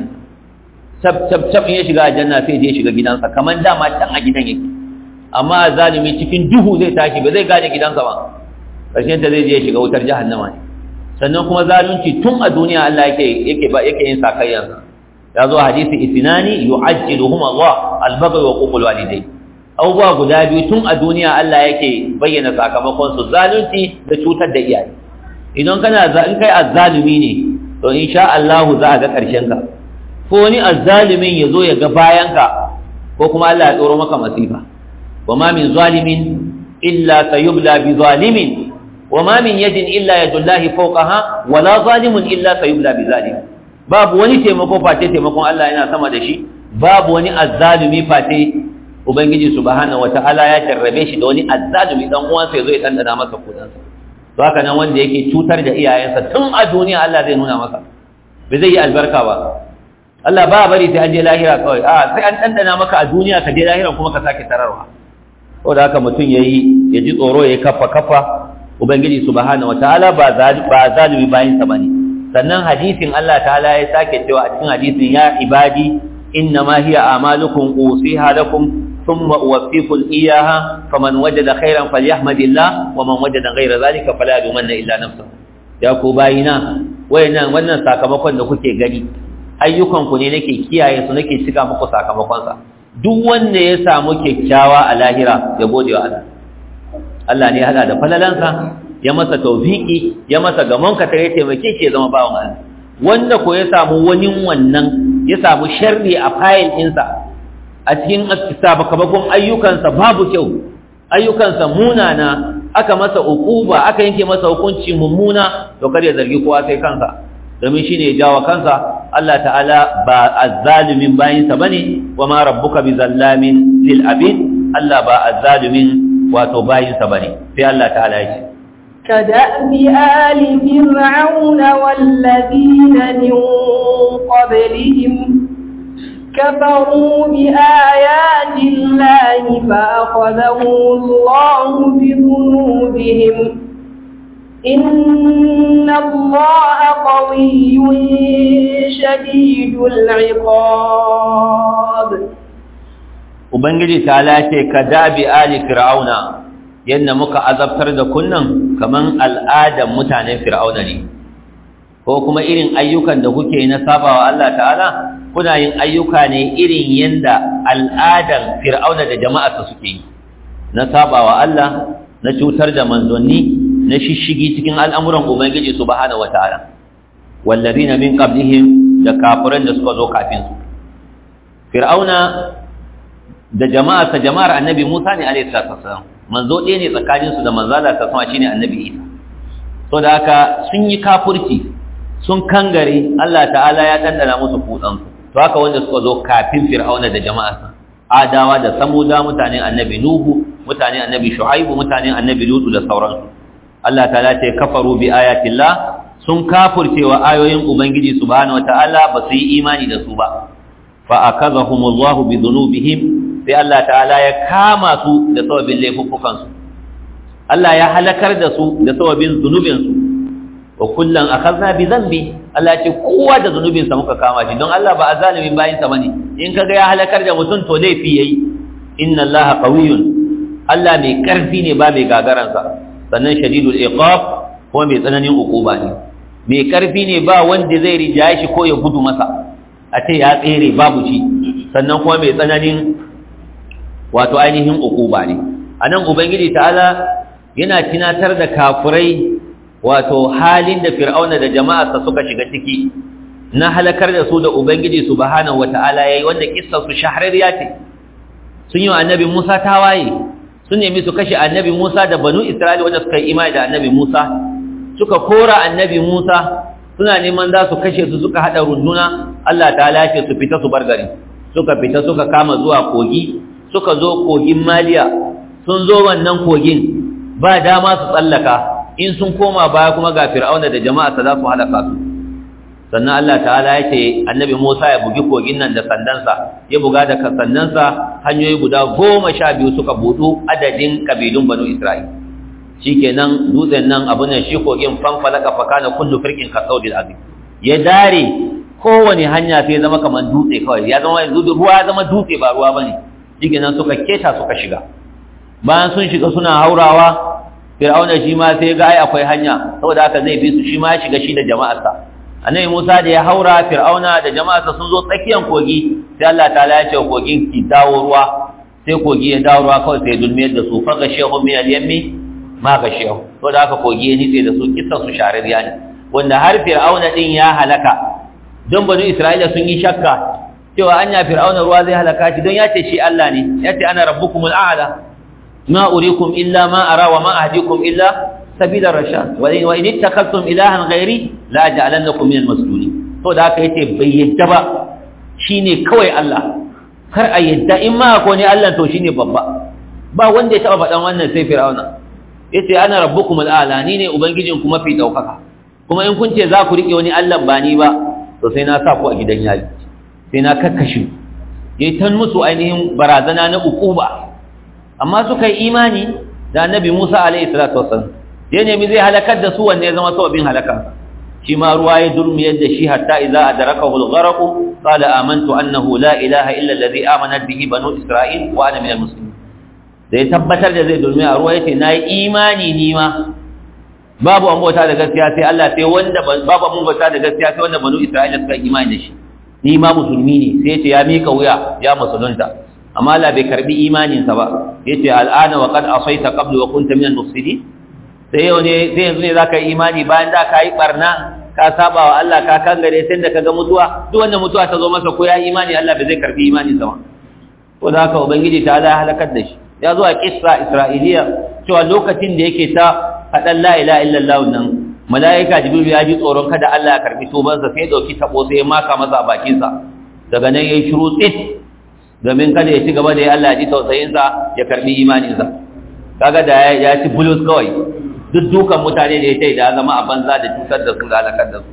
sab sab sab in ya shiga aljanna sai je shiga gidansa kaman dama can a gidan yake amma zalimi cikin duhu zai tashi ba zai gane gidansa ba karshen ta zai je shiga wutar jahannama ne sannan kuma zalunci tun a duniya Allah yake yake ba yake yin sakayyansa ya zo hadisi isnani yu'ajjiluhum Allah al-baghy wa uqul walidayn abubuwa guda biyu tun a duniya Allah yake bayyana sakamakon su zalunci da cutar da iyaye idan kana in kai azzalumi ne to insha Allah za a ga karshen ka ko wani azzalimin ya zo ya ga bayan ka ko kuma Allah ya tsoro maka masifa wa ma min zalimin illa sayubla bi zalimin wa ma min yadin illa yadullahi fawqaha wa la zalimun illa sayubla bi zalim babu wani taimako face taimakon Allah yana sama da shi babu wani azzalumi face ubangiji subhanahu wataala ya jarrabe shi da wani azzalumi dan uwansa yazo ya dandana masa kudansa to haka nan wanda yake cutar da iyayensa tun a duniya Allah zai nuna masa bai zai yi albarka ba Allah ba bari sai an je lahira kawai a sai an dandana maka a duniya ka je lahira kuma ka sake tararwa da haka mutum yayi ya ji tsoro ya kafa kafa ubangiji subhanahu wataala ba ba zalimi bayin sa bane sannan hadisin Allah ta'ala ya sake cewa a cikin hadisin ya ibadi innama hiya a'malukum usiha lakum ثم أوفيكم إياها فمن وجد خيرا فليحمد الله ومن وجد غير ذلك فلا يلومن إلا نفسه ya ku bayina wayannan wannan sakamakon da kuke gani ayyukan ku ne nake kiyaye su nake cika muku sakamakon sa duk wanda ya samu kyakkyawa a lahira ya gode wa Allah Allah ne ya hada da falalansa ya masa tawfiki ya masa gamon ka tare taimake shi ya zama bawan Allah wanda ko ya samu wani wannan ya samu sharri a fayil ɗinsa a cikin sabakabakon ayyukansa babu kyau ayyukansa munana aka masa uquba aka yanke masa hukunci mummuna to kar ya zargi kowa sai kansa domin shine ya jawo kansa Allah ta'ala ba azzalimin bayinsa bane wa ma rabbuka bizallamin lil abid Allah ba azzalimin wato bayinsa bane sai Allah ta'ala ya ce كدأب آل فرعون والذين من قبلهم كفروا بآيات الله فأخذهم الله بذنوبهم إن الله قوي شديد العقاب Ubangiji ta lace ka dabi ali fir'auna yadda muka azabtar da kunnan kaman al'adan mutanen fir'auna ne ko kuma irin ayyukan da kuke na sabawa Allah ta'ala kuna yin ayyuka ne irin yanda al'adan fir'auna da jama'arsa suke yi na sabawa Allah na cutar da manzanni na shishigi cikin al'amuran ubangiji subhanahu wata'ala wallazina min qablihim da kafiran da suka zo kafin su fir'auna da jama'arsa jama'ar annabi Musa ne alaihi salatu manzo ɗaya ne tsakaninsu da manzala ta sama shine annabi Isa so da haka sun yi kafurci sun kangare Allah ta'ala ya dandana musu kudansu to haka wanda suka zo kafin fir'auna da jama'arsa adawa da samuda mutanen annabi nuhu mutanen annabi shu'aibu mutanen annabi lutu da sauransu Allah ta'ala ce kafaru bi ayatillah sun kafurce wa ayoyin ubangiji subhanahu wataala ba su yi imani da su ba fa akazahumullahu bi dhunubihim sai Allah ta'ala ya kama su da sababin laifuffukan su Allah ya halakar da su da sababin zunubin su wa kullan akhadna bi dhanbi Allah ya ce kowa da zunubin sa muka kama shi don Allah ba azalimin bayin sa bane in kaga ya halakar da mutum to laifi yayi inna Allaha qawiyyun Allah mai karfi ne ba mai gagaran sa sannan shadidul iqab ko mai tsananin uquba ne mai karfi ne ba wanda zai rijaye shi ko ya gudu masa a ce ya tsere babu shi sannan kuma mai tsananin wato ainihin uquba ne anan ubangiji ta'ala yana tinatar da kafurai wato halin da fir'auna da jama'arsa suka shiga ciki na halakar da su da ubangiji subhanahu wata'ala yayi wanda kissar su shahararriya ce sun yi wa annabi Musa tawaye sun nemi su kashe annabi Musa da banu Isra'ila wanda suka yi imani da annabi Musa suka kora annabi Musa suna neman za su kashe su suka hada runduna Allah ta'ala ya ce su fita su bar gari suka fita suka kama zuwa kogi suka zo kogin Maliya sun zo wannan kogin ba dama su tsallaka in sun koma baya kuma ga fir'auna da jama'arsa za su halaka su sannan Allah ta'ala ya ce annabi Musa ya bugi kogin nan da sandansa ya buga da sandansa hanyoyi guda goma sha biyu suka budu adadin kabilun banu Isra'il shikenan dutsen nan abun nan shi kogin fanfalaka fakana kullu firqin kasaudil azim ya dare kowane hanya sai zama kaman dutse kawai ya zama yanzu ruwa ya zama dutse ba ruwa bane shikenan suka keta suka shiga bayan sun shiga suna haurawa fir'auna shi ma sai ga ai akwai hanya saboda haka zai bi su shi ma ya shiga shi da jama'arsa annabi Musa da ya haura fir'auna da jama'arsa sun zo tsakiyar kogi sai Allah ta'ala ya ce kogin ki dawo ruwa sai kogi ya dawo ruwa kawai sai dulmiyar da su faga shehu min al-yammi ma ga shehu saboda haka kogi ya nitse da su kissan su shaririya ne wanda har fir'auna din ya halaka don banu Isra'ila sun yi shakka cewa anya fir'auna ruwa zai halaka shi don ya ce shi Allah ne ya ce ana rabbukumul a'la ما أريكم إلا ما أرى وما أهديكم إلا سبيل الرشاد وإن, وإن اتخذتم إلها غيري لا أجعلنكم من المسجونين to da aka yace bai yadda ba shine kawai Allah kar a yadda in ma ko ne Allah to shine babba ba wanda ya taba faɗan wannan sai Fir'auna yace ana rabbukum al'ala ni ne ubangijin ku mafi daukaka kuma in kun ce za ku rike wani Allah ba ni ba to sai na sa ku a gidan yari sai na kakkashe yayi tan musu ainihin barazana na ukuba amma suka yi imani da annabi Musa alaihi salatu wasallam ya nemi zai halakar da su wanne ya zama sababin halaka shi ma ruwa ya durmiyar da shi hatta idza adrakahu al-gharq qala amantu annahu la ilaha illa alladhi amanat bihi banu isra'il wa ana min al-muslimin da ya tabbatar da zai durmi a ruwa yace nayi imani ni ma babu an bauta da gaskiya sai Allah sai wanda babu an bauta da gaskiya sai wanda banu isra'ila suka imani da shi ni ma musulmi ne sai yace ya mika wuya ya musulunta amma Allah bai karbi imaninsa ba yace al'ana wa qad asaita qablu wa kunta minal mufsidin sai yau ne sai yanzu ne zaka yi imani bayan da ka yi barna ka saba wa Allah ka kangare sai da kaga mutuwa duk wanda mutuwa ta zo masa ko ya imani Allah bai zai karbi imani sama to da haka ubangiji ta Allah halakar da shi ya zo a kissa isra'iliya cewa lokacin da yake ta faɗan la ilaha illallah nan mala'ika jibril ya ji tsoron kada Allah ya karbi tubansa sai ya dauki tabo sai ya maka masa a bakinsa daga nan yayi shiru tsit domin kada ya ci gaba da ya Allah ya ji tausayinsa ya karbi imaninsa kaga da ya ci bulus kawai duk dukan mutane da ya ce da zama a banza da cutar da su da halakar da su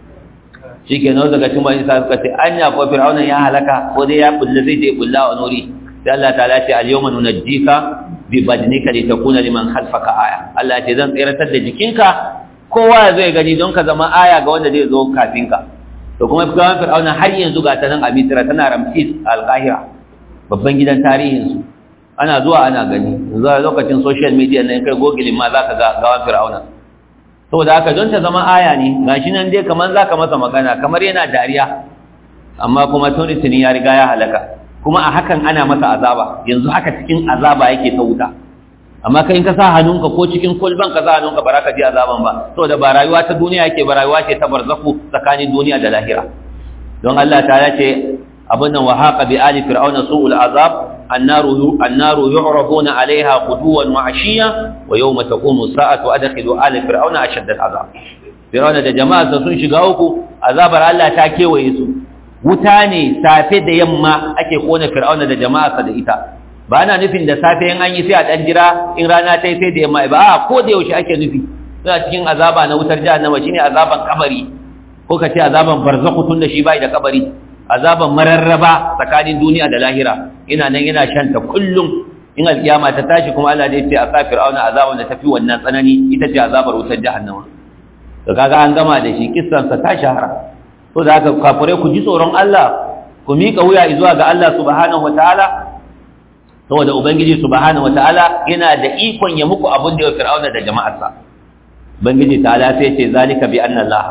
shi ke nan daga cin bani sa suka ce an ya ko fir'aunan ya halaka ko dai ya bulle zai je bulla wa nuri sai Allah ta ce al yawma nunajjika bi badnika li takuna liman khalfaka aya Allah ya ce zan tsiratar da jikinka kowa zai gani don ka zama aya ga wanda zai zo kafin ka to kuma fir'aunan har yanzu ga ta nan a Misra tana Ramses al-Qahira babban gidan tarihin su ana zuwa ana gani zuwa lokacin social media ne kai gogilin ma zaka ga gawan fir'auna saboda haka don ta zama aya ne gashi nan dai kaman zaka masa magana kamar yana dariya amma kuma tuni tuni ya riga ya halaka kuma a hakan ana masa azaba yanzu haka cikin azaba yake ta wuta amma kai in ka sa hannunka ko cikin kulban ka sa hannunka ba ka ji azaban ba saboda ba rayuwa ta duniya yake ba rayuwa ce ta barzaku tsakanin duniya da lahira don Allah ta ce abin nan wa haqa bi ali fir'auna su'ul azab النار النار يعرضون عليها غدوا وعشيا ويوم تقوم الساعه ادخلوا ال فرعون اشد العذاب فرعون da jama'a sun shiga uku azabar Allah ta kewaye su wuta ne safe da yamma ake kona fir'auna da jama'a da ita ba ana nufin da safe in an yi sai a dan jira in rana ta yi sai da yamma ba a ko da yaushe ake nufi suna cikin azaba na wutar jahannama shine azaban kabari ko ka ce azaban barzakhu tun da shi bai da kabari azaban mararraba tsakanin duniya da lahira ina nan yana shanta kullum in alkiyama ta tashi kuma Allah zai ce a sa fir'auna azaban da tafi wannan tsanani ita ce azabar wutar jahannama to kaga an gama da shi kissan sa ta shahara to da haka kafure ku ji tsoron Allah ku mika wuya zuwa ga Allah subhanahu wataala saboda ubangiji subhanahu wataala yana da ikon ya muku abin da ya fir'auna da jama'arsa ubangiji ta'ala sai ce zalika bi anna Allah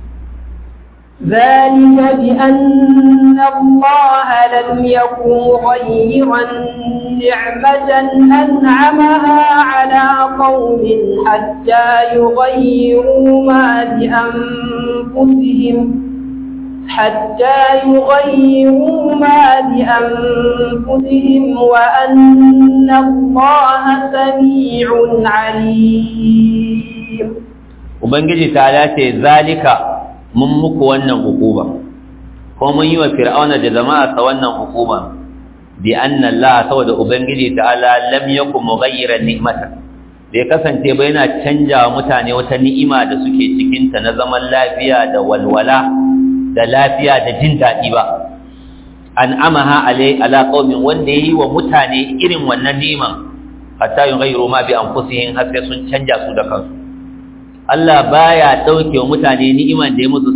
ذلك بأن الله لم يكن غيرا نعمة أنعمها على قوم حتى يغيروا ما بأنفسهم حتى يغيروا ما بأنفسهم وأن الله سميع عليم وبنجي تعالى ذلك mun muku wannan hukuma ko mun yi wa fir'auna da jama'a sa wannan hukuma bi anna Allah saboda ubangiji ta'ala lam yakun mughayyiran ni'mata bai kasance ba yana canja wa mutane wata ni'ima da suke cikin ta na zaman lafiya da walwala da lafiya da jin daɗi ba an amaha alai ala qaumin wanda yayi wa mutane irin wannan ni'iman hatta yughayyiru ma bi anfusihim har sai sun canja su da kansu Allah baya dauke wa mutane ni'iman da ya musu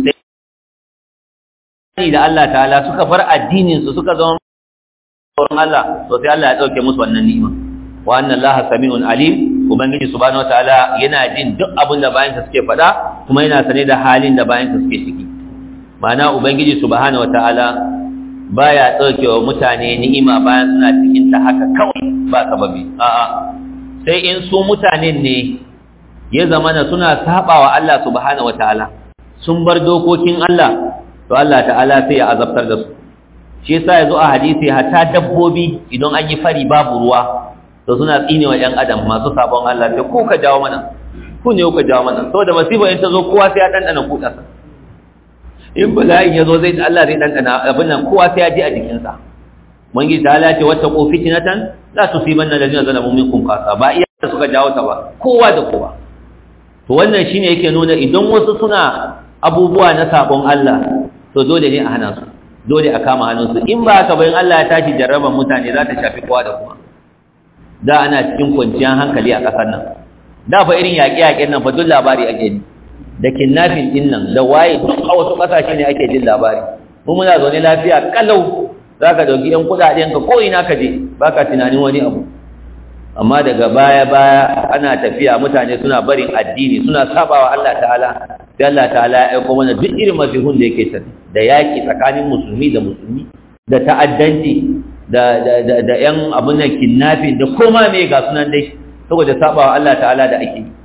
sai da Allah ta'ala suka bar addinin su suka zama tsoron Allah to sai Allah ya dauke musu wannan ni'ima wa anna Allah sami'un alim ubangiji subhanahu wataala yana jin duk abin da bayan suke faɗa kuma yana sane da halin da bayan suke ciki ma'ana ubangiji subhanahu wataala baya dauke wa mutane ni'ima bayan suna cikin ta haka kawai ba sababi a'a sai in su mutanen ne ya zamana suna sabawa Allah subhanahu wataala sun bar dokokin Allah to Allah ta'ala sai ya azabtar da su shi yasa yazo a hadisi hatta dabbobi idan an yi fari babu ruwa to suna tsinewa ɗan adam masu sabon Allah sai ko ka jawo mana ku ne ka jawo mana saboda masifa in ta zo kowa sai ya dandana kudarsa in bala'in ya zo zai Allah zai dandana abin nan kowa sai ya ji a jikinsa mun gi ta ce wata ko fitnatan la tusibanna alladhina zalamu minkum qasa ba iya suka jawo ta ba kowa da kowa to wannan shine yake nuna idan wasu suna abubuwa na sabon Allah to dole ne a hana su dole a kama hannunsu in ba haka bayan Allah ya tashi jarraban mutane za ta shafi kowa da kowa da ana cikin kwanciyar hankali a ƙasar nan da fa irin yaƙe-yaƙen nan fa duk labari ake ji da kidnapping din nan da waye duk a wasu ƙasashe ne ake jin labari mu muna zaune lafiya kalau za ka ɗauki ‘yan kuɗaɗen ka ko ina ka je ba ka tunanin wani abu amma daga baya-baya ana tafiya mutane suna barin addini suna sabawa Allah ta'ala sai Allah ta'ala ya aiko mana duk irin masihun da yake tafi da yaki tsakanin musulmi da musulmi da ta'addanci da da da da yan abun nan kidnapping da koma me ga sunan dai saboda sabawa Allah ta'ala da ake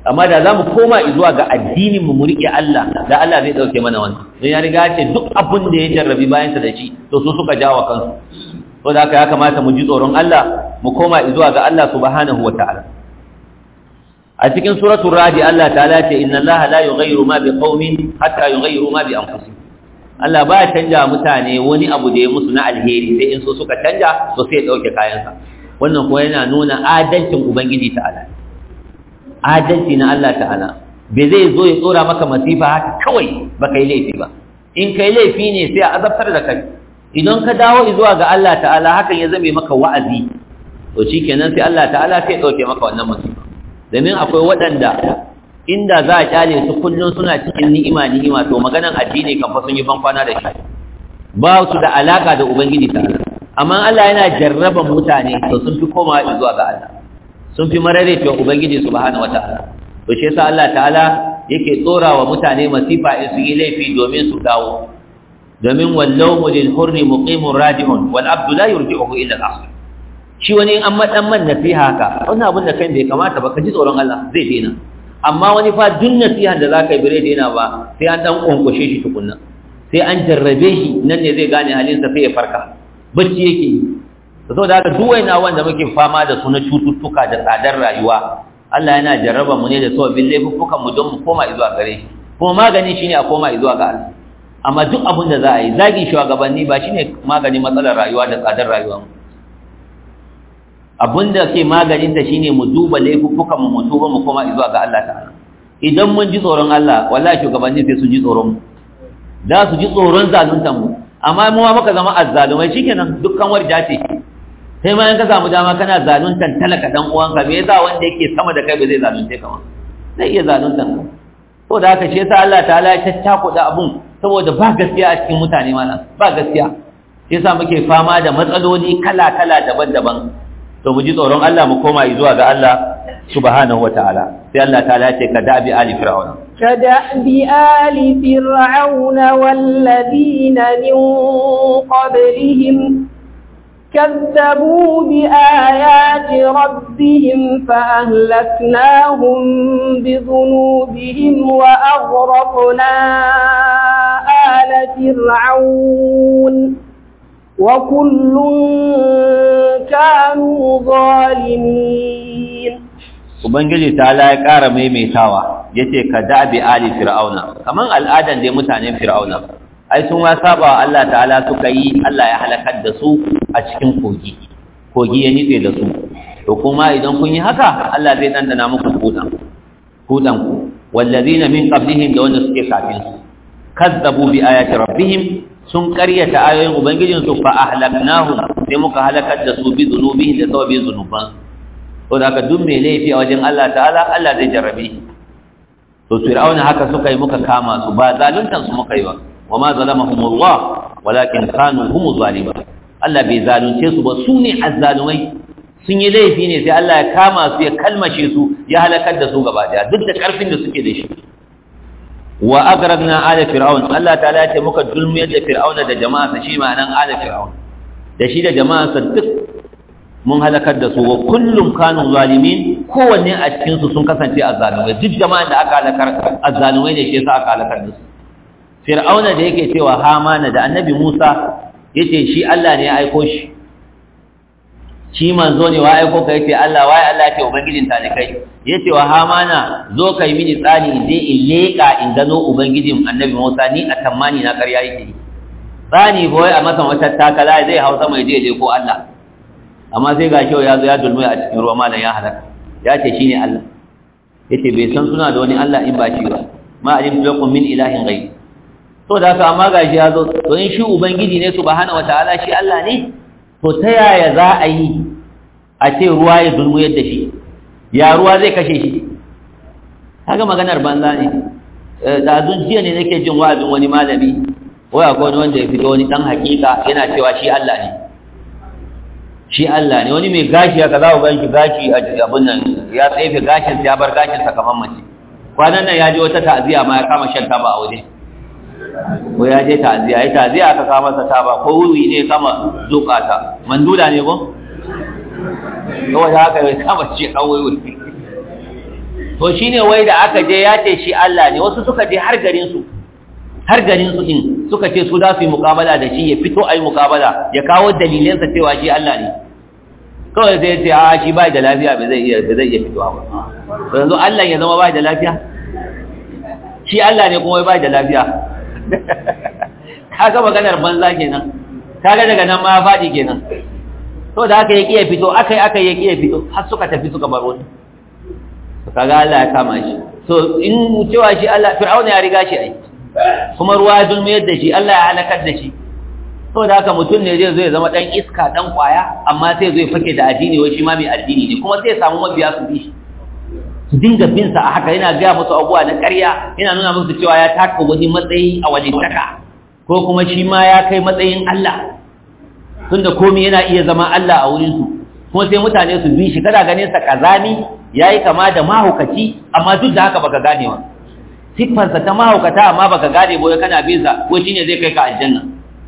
amma da za mu koma zuwa ga addinin mu mu riƙe Allah da Allah zai ɗauke mana wannan don ya riga ce duk abin da ya jarrabi bayansa da shi to su suka jawo kansu to da haka ya kamata mu ji tsoron Allah mu koma zuwa ga Allah subhanahu wa ta'ala a cikin suratul radi Allah ta'ala ce inna Allah la yughayyiru ma biqaumin hatta yughayyiru ma bi anfusihim Allah ba ya canja mutane wani abu da ya musu na alheri sai in so suka canja to sai ya dauke kayansa wannan kuma yana nuna adalcin ubangiji ta'ala adalci na Allah ta'ala bai zai zo ya tsora maka masifa haka kawai ba kai laifi ba in kai laifi ne sai a azabtar da kai idan ka dawo zuwa ga Allah ta'ala hakan ya zame maka wa'azi to shikenan sai Allah ta'ala sai ya dauke maka wannan masifa domin akwai waɗanda inda za a kyale su kullum suna cikin ni'ima ni'ima to maganan addini kan fa sun yi ban kwana da shi ba su da alaka da ubangiji ta'ala amma Allah yana jarraban mutane to sun fi komawa zuwa ga Allah sun fi marare cewa ubangiji subhanahu wataala to shi yasa Allah ta'ala yake tsora wa mutane masifa in su yi laifi domin su dawo domin wallahu lil hurri muqimun rajihun wal abdu la yurji'uhu illa al-asr shi wani an madan man nasiha ka wannan abin da kai bai kamata ba ka ji tsoron Allah zai dena amma wani fa duk nasiha da zaka yi bare dena ba sai an dan konkushe shi tukunna sai an jarrabe shi nan ne zai gane halinsa sai ya farka bacci yake yi saboda haka duk wayna wanda muke fama da su na cututtuka da tsadar rayuwa Allah yana jarraba mu ne da sababbin laifuffukan mu don mu koma zuwa gare shi kuma magani shine a koma zuwa ga Allah amma duk abin da za a yi zagi shugabanni ba shine maganin matsalar rayuwa da tsadar rayuwa mu abin da ke maganin ta shine mu duba laifuffukan mu mu tuba mu koma zuwa ga Allah ta'ala idan mun ji tsoron Allah wallahi shugabanni sai su ji tsoron mu za su ji tsoron zaluntan mu amma mu ma muka zama azzalumai shikenan dukkan warja ce sai ma in ka samu dama kana zaluntan talaka dan uwanka me yasa wanda yake sama da kai ba zai zalunce ka ma zai iya zaluntan ka to da haka shi yasa Allah ta'ala ya tattakuda abun saboda ba gaskiya a cikin mutane mana ba gaskiya shi yasa muke fama da matsaloli kala-kala daban-daban to mu ji tsoron Allah mu koma zuwa ga Allah subhanahu wataala sai Allah ta'ala ya ce ka da'bi ali fir'auna كدأب آل فرعون والذين من قبلهم كذبوا بآيات ربهم فأهلكناهم بذنوبهم وأغرقنا آل فرعون وكل كانوا ظالمين Ubangiji ta ya ƙara maimaitawa ya ce ka dabi ali fir'auna kamar al'adan da mutanen fir'auna ai sun ma saba wa Allah ta'ala suka yi Allah ya halakar da su a cikin kogi kogi ya nitse da su to kuma idan kun yi haka Allah zai dandana muku kudan kudan ku wallazina min qablihim da wanda suke kafin su kazzabu bi ayati rabbihim sun karyata ayoyin ubangijin su fa ahlaknahum sai muka halakar da su bi zunubihi da sababin zunuban to da haka duk mai laifi a wajen Allah ta'ala Allah zai jarrabe to fir'auna haka suka yi muka kama su ba zaluntan su muka yi ba wa ma zalamahumullah walakin kanu humu zalimin Allah bai zalunce su ba su ne azzalumai sun yi laifi ne sai Allah ya kama su ya kalmashe su ya halakar da su gaba daya duk da karfin da suke da shi wa agragna ala fir'aun Allah ta'ala ya ce muka dulmiyar da fir'auna da jama'arsa shi ma'anan ala fir'aun da shi da jama'arsa duk mun halakar da su wa kullum kanu zalimin kowanne a cikin su sun kasance azzalumai duk jama'an da aka halakar azzalumai ne shi yasa aka halakar da su fir'auna da yake cewa hamana da annabi Musa yace shi Allah ne ya aiko shi shi manzo ne wa aiko ka yace Allah wai Allah ce ubangijin ta ne kai yace wa hamana zo kai mini tsani in je in leka in gano ubangijin annabi Musa ni a tammani na ƙarya yake tsani boye a masa wata takala zai hausa mai je je ko Allah amma sai ga kyau ya zo ya dulmi a cikin ruwa malam ya halaka ya ce shine Allah yace bai san suna da wani Allah in ba shi ba ma alimtu lakum min ilahin ghayr to da haka amma gashi ya zo to in shi ubangiji ne subhanahu wataala shi Allah ne to ta yaya za a yi a ce ruwa ya dulmu yadda shi ya ruwa zai kashe shi haka maganar banza ne ɗazun jiya ne nake jin wa'azin wani malami waya ko wani wanda ya fito wani ɗan hakika yana cewa shi Allah ne shi Allah ne wani mai gashi ya kaza ga shi gashi a abin nan ya tsefe gashin ya bar gashin sa kamar mace kwanan nan ya je wata ta'aziya ma ya kama shan taba a waje ko ya je ta'aziya ya ta'aziya aka kama masa taba ko wuri ne kama zuka ta mandula ne ko kawai da haka ya kama ce kawai wuri to shine wai da aka je ya ce shi Allah ne wasu suka je har garin su har garin su din suka ce su za su yi muƙabala da shi ya fito ayi muƙabala ya kawo dalilansa cewa shi Allah ne kawai sai ce a shi bai da lafiya ba zai iya ba zai iya fitowa ba to yanzu Allah ya zama bai da lafiya shi Allah ne kuma bai da lafiya kaga maganar banza kenan kaga daga nan ma ya fadi kenan to da aka yi kiyaye fito akai akai ya kiyaye fito har suka tafi suka bar wani kaga Allah ya kama shi so in cewa shi Allah fir'auna ya riga shi ai kuma ruwa ya dulmiyar da shi Allah ya halakar da shi to da haka mutum ne zai zo ya zama dan iska dan kwaya amma sai zai fake da addini wai shi ma mai addini ne kuma sai samu mabiya su bi shi su dinga bin sa a haka yana ga musu abubuwa na ƙarya yana nuna musu cewa ya taka wani matsayi a wajen taka ko kuma shi ma ya kai matsayin Allah tunda komai yana iya zama Allah a wurin su kuma sai mutane su bi shi kada ganin sa kazami yayi kama da mahaukaci amma duk da haka baka gane wa siffarsa ta mahaukata amma baka gane boye kana bin sa ko shine zai kai ka aljanna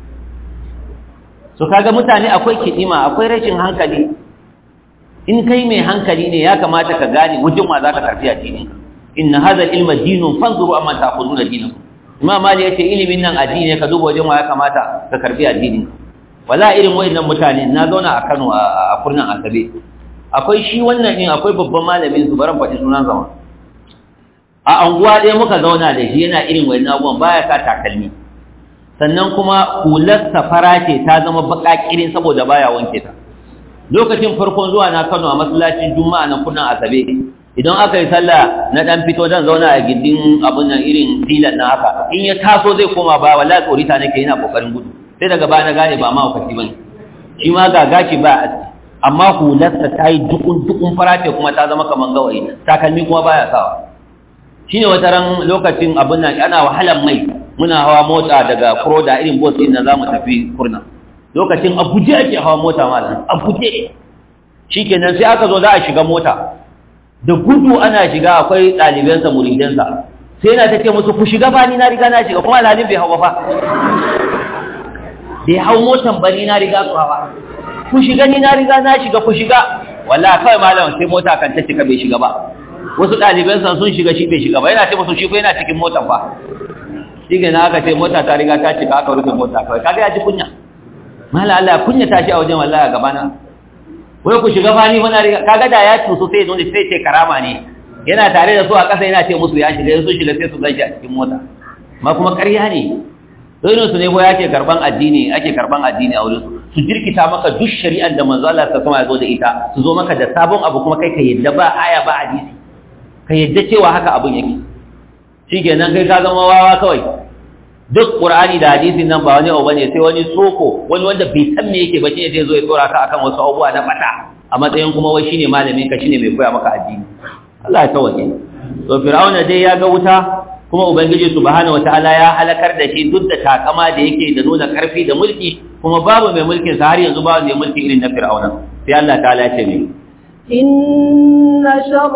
so kaga mutane akwai kidima akwai rashin hankali in kai mai hankali ne ya kamata ka gane wajen ma zaka karfi addinin inna hadha ilma dinun fanzuru amma ta'khuduna dinakum imam mali yace ilimin nan addini ne ka duba wajen ma ya kamata ka karfi addinin wala irin wayannan mutane na zauna a Kano a kurnan Asabe akwai shi wannan din akwai babban malamin su baran faɗi sunan zama a anguwa ɗaya muka zauna da shi yana irin wayannan abubuwan baya sa takalmi sannan kuma hularsa fara ce ta zama baka kirin saboda baya wanke ta lokacin farkon zuwa na Kano a masallacin Juma'a na kunnan Asabe idan aka yi sallah na dan fito dan zauna a gindin abun nan irin filan na haka in ya taso zai koma ba wallahi tsorita nake yana kokarin gudu sai daga baya na gane ba ma wakati bane shi ma ga gashi ba a amma hularsa ta yi dukun dukun fara ce kuma ta zama kaman gawayi takalmi kuma baya sawa shine wata ran lokacin abun nan ana wahalan mai muna hawa mota daga Kroda irin bus din da zamu tafi Kurna lokacin abuje ake hawa mota malam abuje shikenan sai aka zo za a shiga mota da gudu ana shiga akwai ɗalibansa muridansa sai yana ta ce musu ku shiga ba ni na riga na shiga kuma alhalin bai hawa fa bai hau motan ba ni na riga su hawa ku shiga ni na riga na shiga ku shiga wallahi kawai malam sai mota kan ta cika bai shiga ba wasu ɗalibansa sun shiga shi bai shiga ba yana ce musu shi ko yana cikin motan fa shi na aka ce mota ta riga ta cika aka rufe mota kawai kaga ya ji kunya mala Allah kunya ta shi a wajen wallahi a gabana wai ku shiga fani mana riga kaga da ya tuso sai zo sai ce karama ne yana tare da su a ƙasa yana ce musu ya shiga su shiga sai su ganshi a cikin mota ma kuma ƙarya ne dole su ne ko yake karban addini ake karban addini a wurin su su jirkita maka duk shari'ar da manzo Allah ta sama ya zo da ita su zo maka da sabon abu kuma kai ka yadda ba aya ba hadisi ka yadda cewa haka abun yake shikenan kai ka zama wawa kawai duk qur'ani da hadisin nan ba wani abu bane sai wani soko wani wanda bai san me yake ba shine zai zo ya tsora ka akan wasu abubuwa na fata a matsayin kuma wai shine malamin ka shine mai koya maka addini Allah ya tawaye to fir'auna dai ya ga wuta kuma ubangiji subhanahu wataala ya halakar da shi duk da takama da yake da nuna karfi da mulki kuma babu mai mulkin sa har yanzu babu mai mulki irin na fir'auna sai Allah ta'ala ya ce mai إن شر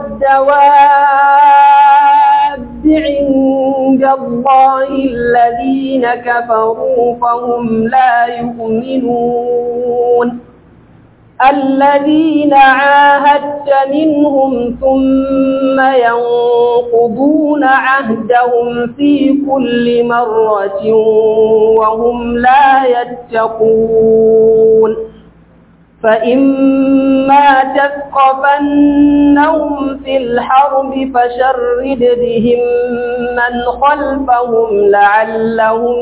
الدواب عند الله الذين كفروا فهم لا يؤمنون الذين عاهدت منهم ثم ينقضون عهدهم في كل مرة وهم لا يتقون فإما تثقفنهم في الحرب فشرد بهم من خلفهم لعلهم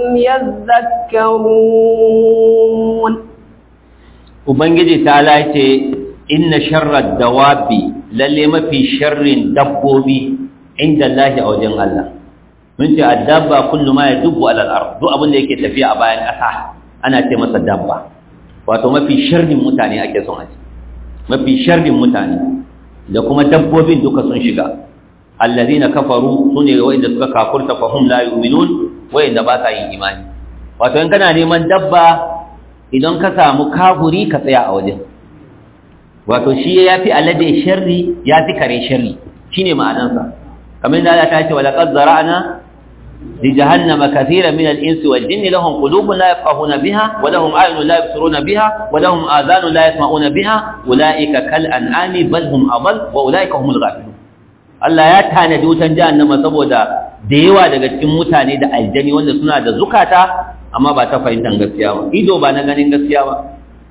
يذكرون Ubangiji ta lace inna sharrar dawabi lalle mafi sharrin dabbobi inda Allah a wajen Allah. Mun ce addabba kullu ma yadubbu alal ard duk abin da yake tafiya a bayan ƙasa ana ce masa dabba. Wato mafi sharrin mutane ake son a ce. Mafi sharrin mutane da kuma dabbobin duka sun shiga. Allazina kafaru sune wa'inda suka kafurta fa hum la yu'minun wa'inda ba sa yin imani. Wato in kana neman dabba idan ka samu kafuri ka tsaya a wajen wato shi ya fi alade sharri ya fi kare sharri shi ne ma'anansa kamar da Allah ta ce walaƙar zara'ana li jahannama kathiran min al-insi wal jinni lahum qulubun la yafqahuna biha wa lahum a'yunun la yabsiruna biha wa lahum adhanun la yasma'una biha ulaika kal an'ami bal hum adall wa ulaika humul ghafilun Allah ya tanadi wutan jahannama saboda da yawa daga cikin mutane da aljani wanda suna da zukata amma ba ta fahimtar gaskiya ba ido ba na ganin gaskiya ba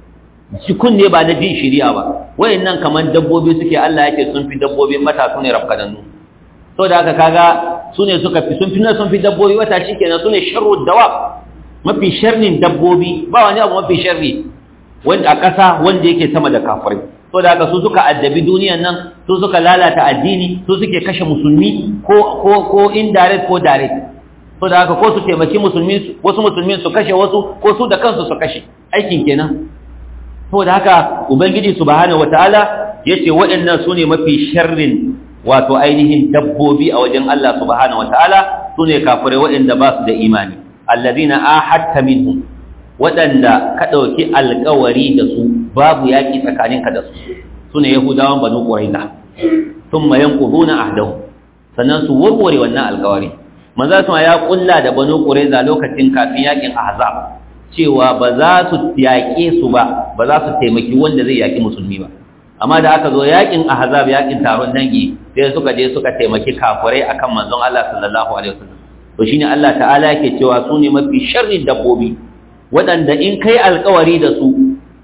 shi kunne ba na jin shiriya ba wayannan kaman dabbobi suke Allah yake sun fi dabbobi mata su ne rafkadannu so da haka kaga su ne suka fi sun fi na sun fi dabbobi wata shikenan su ne sharru dawa mafi sharrin dabbobi ba wani abu mafi sharri wanda a ƙasa wanda yake sama da kafirai so da haka su suka addabi duniyan nan su suka lalata addini su suke kashe musulmi ko ko ko indirect ko direct so da haka ko su taimaki musulmi wasu musulmi su kashe wasu ko su da kansu su kashe aikin kenan so da haka ubangiji subhanahu wataala yace waɗannan sune mafi sharrin wato ainihin dabbobi a wajen Allah subhanahu wataala sune kafirai waɗanda ba su da imani alladhina ahadta minhum waɗanda ka ɗauki alkawari da su babu yaƙi tsakaninka da su su ne yahudawan banu ƙuraina sun mayan ƙuduna ahdahu sannan su warware wannan alkawari maza su ya ƙulla da banu ƙuraina lokacin kafin yaƙin ahzab cewa ba za su yaƙe su ba ba za su taimaki wanda zai yaƙi musulmi ba amma da aka zo yaƙin ahzab yaƙin taron dangi sai suka je suka taimaki kafirai akan manzon Allah sallallahu alaihi wasallam to shine Allah ta'ala yake cewa su ne mafi sharrin dabbobi waɗanda in kai alkawari da su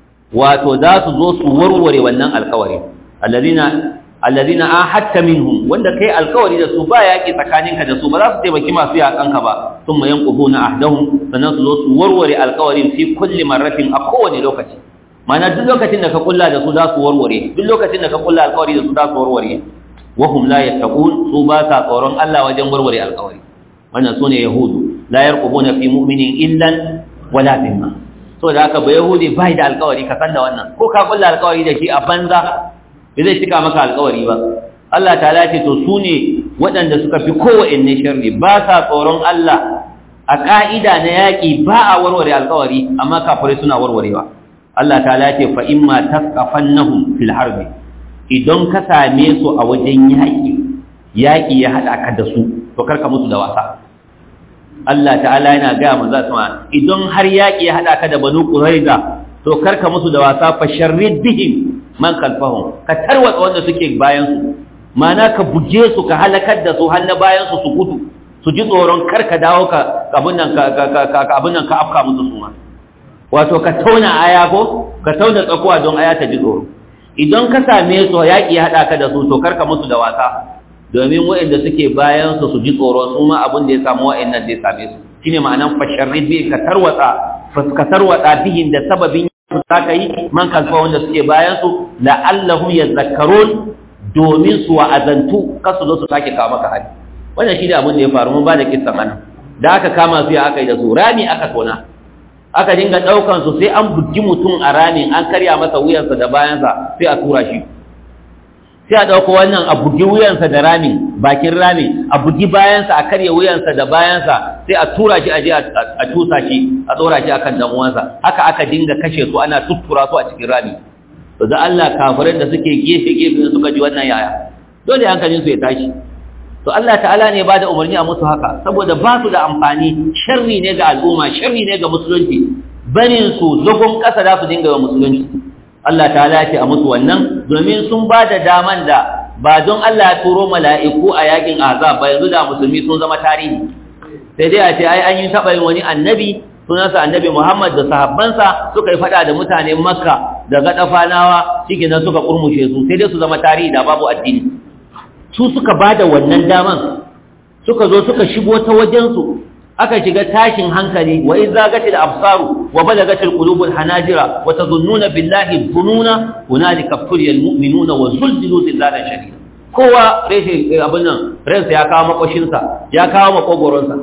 wato za su zo su warware wannan alkawari alladhina alladhina ahadta minhum wanda kai alkawari da su ba yaki tsakaninka da su ba za su taimaki masu yakanka ba thumma yanquduna ahdahum sannan su zo su warware alkawarin fi kulli marratin a kowane lokaci mana duk lokacin da ka kulla da su za su warware duk lokacin da ka kulla alkawari da su za su warware wa hum la yattaqun su ba sa tsoron Allah wajen warware alkawari wannan sune yahudu la yarqubuna fi mu'minin illan wala zimma so da haka ba yahudi bai da alkawari ka san da wannan ko ka kulla alkawari da shi a banza bai zai cika maka alkawari ba Allah ta ce to su ne waɗanda suka fi kowanne sharri ba sa tsoron Allah a ƙa'ida na yaƙi ba a warware alkawari amma kafirai suna warwarewa Allah ta ce fa imma tasqafannahum fil harbi idan ka same su a wajen yaƙi yaƙi ya haɗa ka da su to karka musu da wasa Allah ta'ala yana gaya manzo sama idan har yaki ya hada ka da banu quraiza to karka musu da wasa fa sharrid bihim man kalfahum ka tarwatsa wanda suke bayan su mana ka buge su ka halakar da su har na bayan su su gudu su ji tsoron karka dawo ka abun nan ka ka abun nan ka afka musu su ma wato ka tauna aya ko ka tauna tsakuwa don aya ta ji tsoro idan ka same su yaki ya hada ka da su to karka musu da wasa domin waɗanda suke bayan su su ji tsoro su ma abin da ya samu waɗannan zai same su shine ma'anan fasharrid bi ka tarwatsa ka tarwatsa bihin da sababin su ka yi man kalfa wanda suke bayan su la'allahum yadhakkarun domin su wa'azantu kasu zo su sake kawo maka hali wannan shine abin da ya faru mun ba da kissan anan da aka kama su ya aka yi da su rami aka tona aka dinga daukan su sai an bugi mutum a ramin an karya masa wuyansa da bayansa sai a tura shi sai a ɗauko wannan a bugi wuyansa da rami bakin rami a bugi bayansa a karya wuyansa da bayansa sai a tura shi a je a tusa shi a tsora shi akan dan uwansa haka aka dinga kashe su ana tuttura su a cikin rami to da Allah kafirai da suke gefe gefe suka ji wannan yaya dole hankalin su ya tashi to Allah ta'ala ne ba da umarni a musu haka saboda ba su da amfani sharri ne ga al'umma sharri ne ga musulunci barin su zagon ƙasa za su dinga wa musulunci Allah ta ce a musu wannan domin sun ba da daman da ba don Allah ya turo mala'iku a yakin azab ba yanzu da musulmi sun zama tarihi sai dai a ce ai an yi taɓa yin wani annabi sunansa annabi Muhammad da sahabbansa suka yi faɗa da mutanen Makka da gaɗafanawa shi nan suka kurmushe su sai dai su zama tarihi da babu addini su suka ba da wannan daman suka zo suka shigo ta wajensu aka shiga tashin hankali wa in zagatil absaru wa balagatil qulubul hanajira wa tazunnuna billahi dhununa hunalika fuliyal mu'minuna wa zulzilu zillalan shadida kowa reshe abin nan ransa ya kawo makoshinsa ya kawo makogoronsa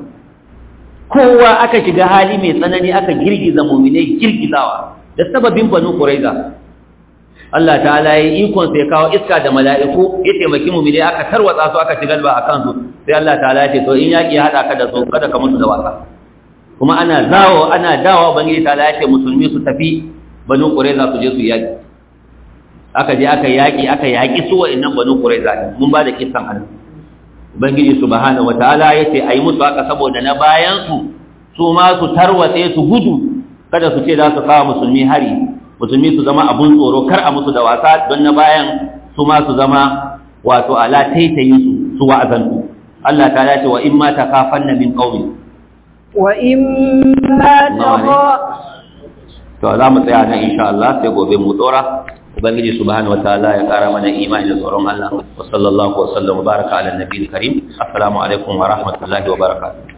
kowa aka shiga hali mai tsanani aka girgiza mu'minai girgizawa da sababin banu quraiza Allah ta'ala ya ikon sai kawo iska da mala'iku ya taimaki mu'minai aka tarwatsa su aka shigar ba akan su sai Allah ta'ala ya ce to in yaki ya hada ka da su kada ka mutu da wasa kuma ana zawo ana dawo bangiji ta'ala ya ce musulmi su tafi banu qurayza su je su yaki aka je aka yaki aka yaki su wa'annan banu qurayza mun ba da kissan hannu ubangiji subhanahu wataala ya ce ayi musu haka saboda na bayan su su ma su tarwatse su gudu kada su ce za su kawo musulmi hari musulmi su zama abun tsoro kar a musu da wasa don na bayan su ma su zama wato ala taitayin su su wa'azantu Allah ta dace wa in ma takafanna min qaumin wa in ma taqa to za mu tsaya nan insha Allah sai gobe mu dora ubangiji subhanahu wataala ya kara mana imani da tsoron Allah wa sallallahu wa sallam wa baraka ala nabiyil karim assalamu alaikum wa rahmatullahi wa barakatuh